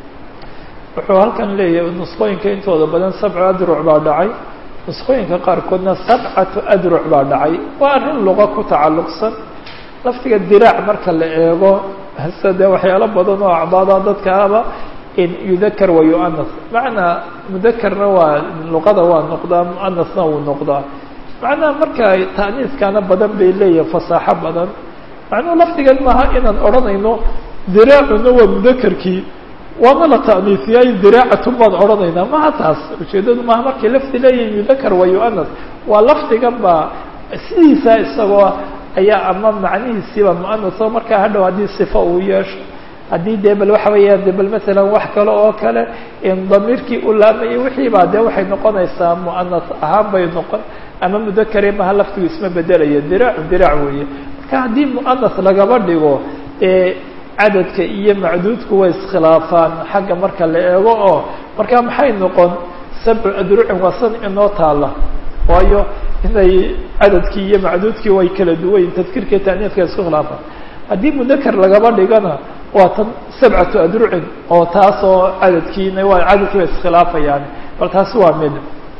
wuxuu halkan leeyahay nusqooyinka intooda badan sabcu adruc baa dhacay nusqooyinka qaarkoodna sabcatu adruc baa dhacay waa arrin luqa ku tacalluqsan laftiga diraac marka la eego hase dee waxyaalo badan oo acdaada dadkaaba in yudakar wa yu'anas macnaa mudakarna waa luqada waa noqdaa mu'anasna wuu noqdaa macnaha marka ta'niiskana badan bay leeyahay fasaaxo badan macnuhu lafdigan maaha inaan odhanayno diraacuna waa mudakarkii waana la ta'niisiyay diraacatun baan odhanaynaa maha taas ujeeddadu maaha markay lafdi leeyihin yudakar wa yu'anas waa lafdigan baa sidiisa isagoo ayaa ama macnihiisiiba mu'anas oo markaa hadhow haddii sifo uu yeesho haddii dee bal waxa weeyaan de bal masalan wax kale oo kale in damiirkii u laamayay wixii baa dee waxay noqonaysaa mu'anas ahaan bay noqon ama mudakare maha laftigu isma bedelaya diraacu diraac weeye marka haddii mu'anas lagaba dhigo ee cadadka iyo macduudku way iskhilaafaan xagga marka la eego oo marka maxay noqon sabcu adrucin waa san inoo taala waayo inay cadadkii iyo macduudkii way kala duwayn tadkiirka taaniiska isku khilaafaan haddii mudakar lagaba dhigana waa tan sabcatu adrucin oo taas oo cadadkiina waa cadadkii bay iskhilaafayaan bal taasi waa mid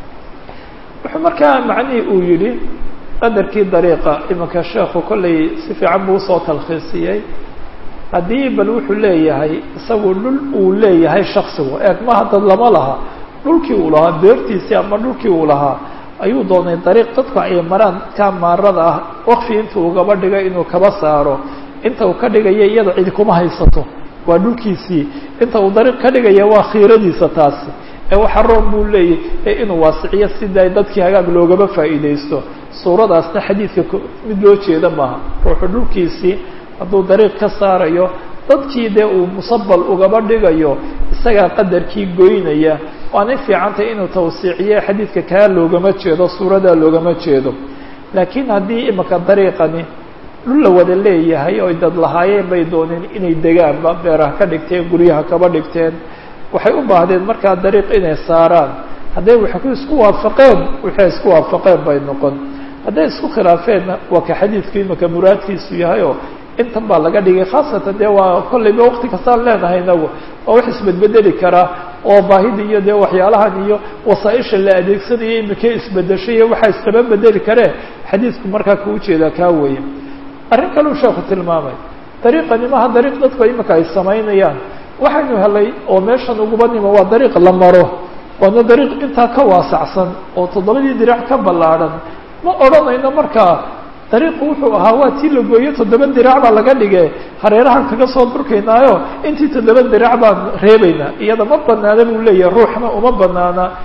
wuxuu markaa macnihii uu yidhi qadarkii dariiqa imanka sheekhu kollay si fiican buu usoo talkhiisiyey haddii bal wuxuu leeyahay isagu dhul uu leeyahay shaksigu eeg maha dad lama laha dhulkii uu lahaa beertiisii ama dhulkii uu lahaa ayuu doonay dariiq dadku ay maraan ka maarada ah waqfi inta ugaba dhigay inuu kaba saaro inta uu ka dhigaya iyada cidi kuma haysato waa dhulkiisii inta uu dariiq ka dhigaya waa khiiradiisa taasi ee waxa roon buu leeyahy ee inuu waasiciyo sida dadkii hagaag loogaba faa'iidaysto suuradaasna xadiidka mid loo jeeda maaha ruuxu dhulkiisii hadduu dariiq ka saarayo dadkii dee uu musabal ugaba dhigayo isagaa qadarkii goynaya waanay fiicantay inuu tawsiiciye xadiidka kaa loogama jeedo suuradaa loogama jeedo laakiin haddii imika dariiqani dhul la wada leeyahay oy dad lahaayeen bay dooneen inay degaanba beeraha ka dhigteen guryaha kaba dhigteen waxay u baahdeen markaa dariiq inay saaraan hadday waxay isku waafaqeen waxay isku waafaqeen bay noqon hadday isku khilaafeenna waa ka xadiidku imika muraadkiisu yahay oo intan baa laga dhigay khaasatan dee waa kollayba waqti kastaan leenahay inagu waa wax isbedbedeli karaa oo baahida iyo dee waxyaalahan iyo wasaaisha la adeegsanayo imika isbedeshay iyo waxaa iskaba bedeli karee xadiidku markaa kuu jeedaa kaa weeye arrin kaleu sheeku tilmaamay dariiqani maha dariiq dadku imika ay samaynayaan waxaynu helay oo meeshan uguba nimo waa dariiq la maro waana dariiq intaa ka waasacsan oo toddobadii dirac ka ballaadhan ma odhanayno markaa dariiqu wuxuu ahaa waa tii la gooyo toddoba dirac baa laga dhige hareerahan kaga soo durkaynaayo intii toddoba dirac baan reebaynaa iyada ma banaana buu leeyahay ruuxna uma banaana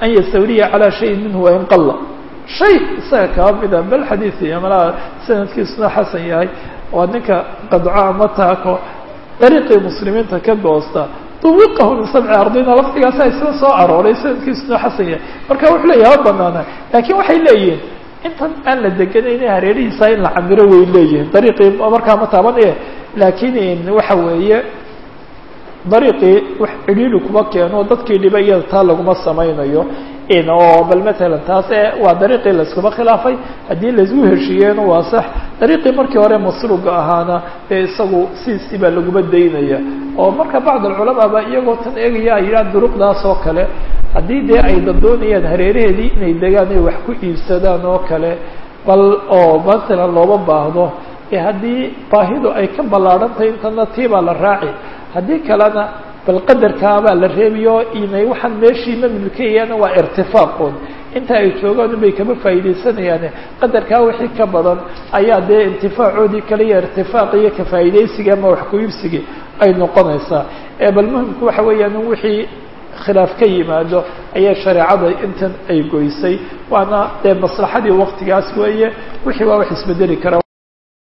an yastawliya calaa shayin minhu wain qalla shay isaga kaba mida bal xadiid malaha sanadkiisuna xasan yahay waa ninka qadco ama taako dariiqii muslimiinta ka goosta duwiqahu min sabci ardina lafdigaasa isla soo arooray sanadkiisuna xasan yahay marka wuxuu leeyahay ha banaana laakiin waxay leeyihiin intan aan la deganayna hareerihiisa in la camiro way leeyihiin dariiqii markaa ma taabanaya laakiin waxa weeye dariiqii wax cidhiidhi kuma keeno dadkii dhiba iyada taa laguma samaynayo oo bal matalan taas e waa dariiqii layskuma khilaafay haddii laisgu heshiiyeeno waa sax dariiqii markii hore masruuga ahaana dee isagu siisii baa laguma daynaya oo marka bacd alculamaa ba iyagoo tan eegaya ay yidhaha duruqdaas oo kale haddii dee ay dadoonayaan hareeraheedii inay degaan ay wax ku iibsadaan oo kale bal oo matalan looba baahdo ee haddii baahidu ay ka ballaadhan tahay intana tii baa la raaci haddii kalena bal qadarkaabaa la reebiyo inay waxaan meeshii ma milkayana waa irtifaaqood inta ay joogaan unbay kama faa'iidaysanayaane qadarkaa wixii ka badan ayaa dee intifaacoodii kale iyo irtifaaq iyo ka faa'iidaysiga ama wax ku-iibsigii ay noqonaysaa ee bal muhimku waxa weeyaan in wixii khilaaf ka yimaado ayaa shareecada intan ay goysay waana dee maslaxadii waktigaas weeye wixii waa wax isbedeli kara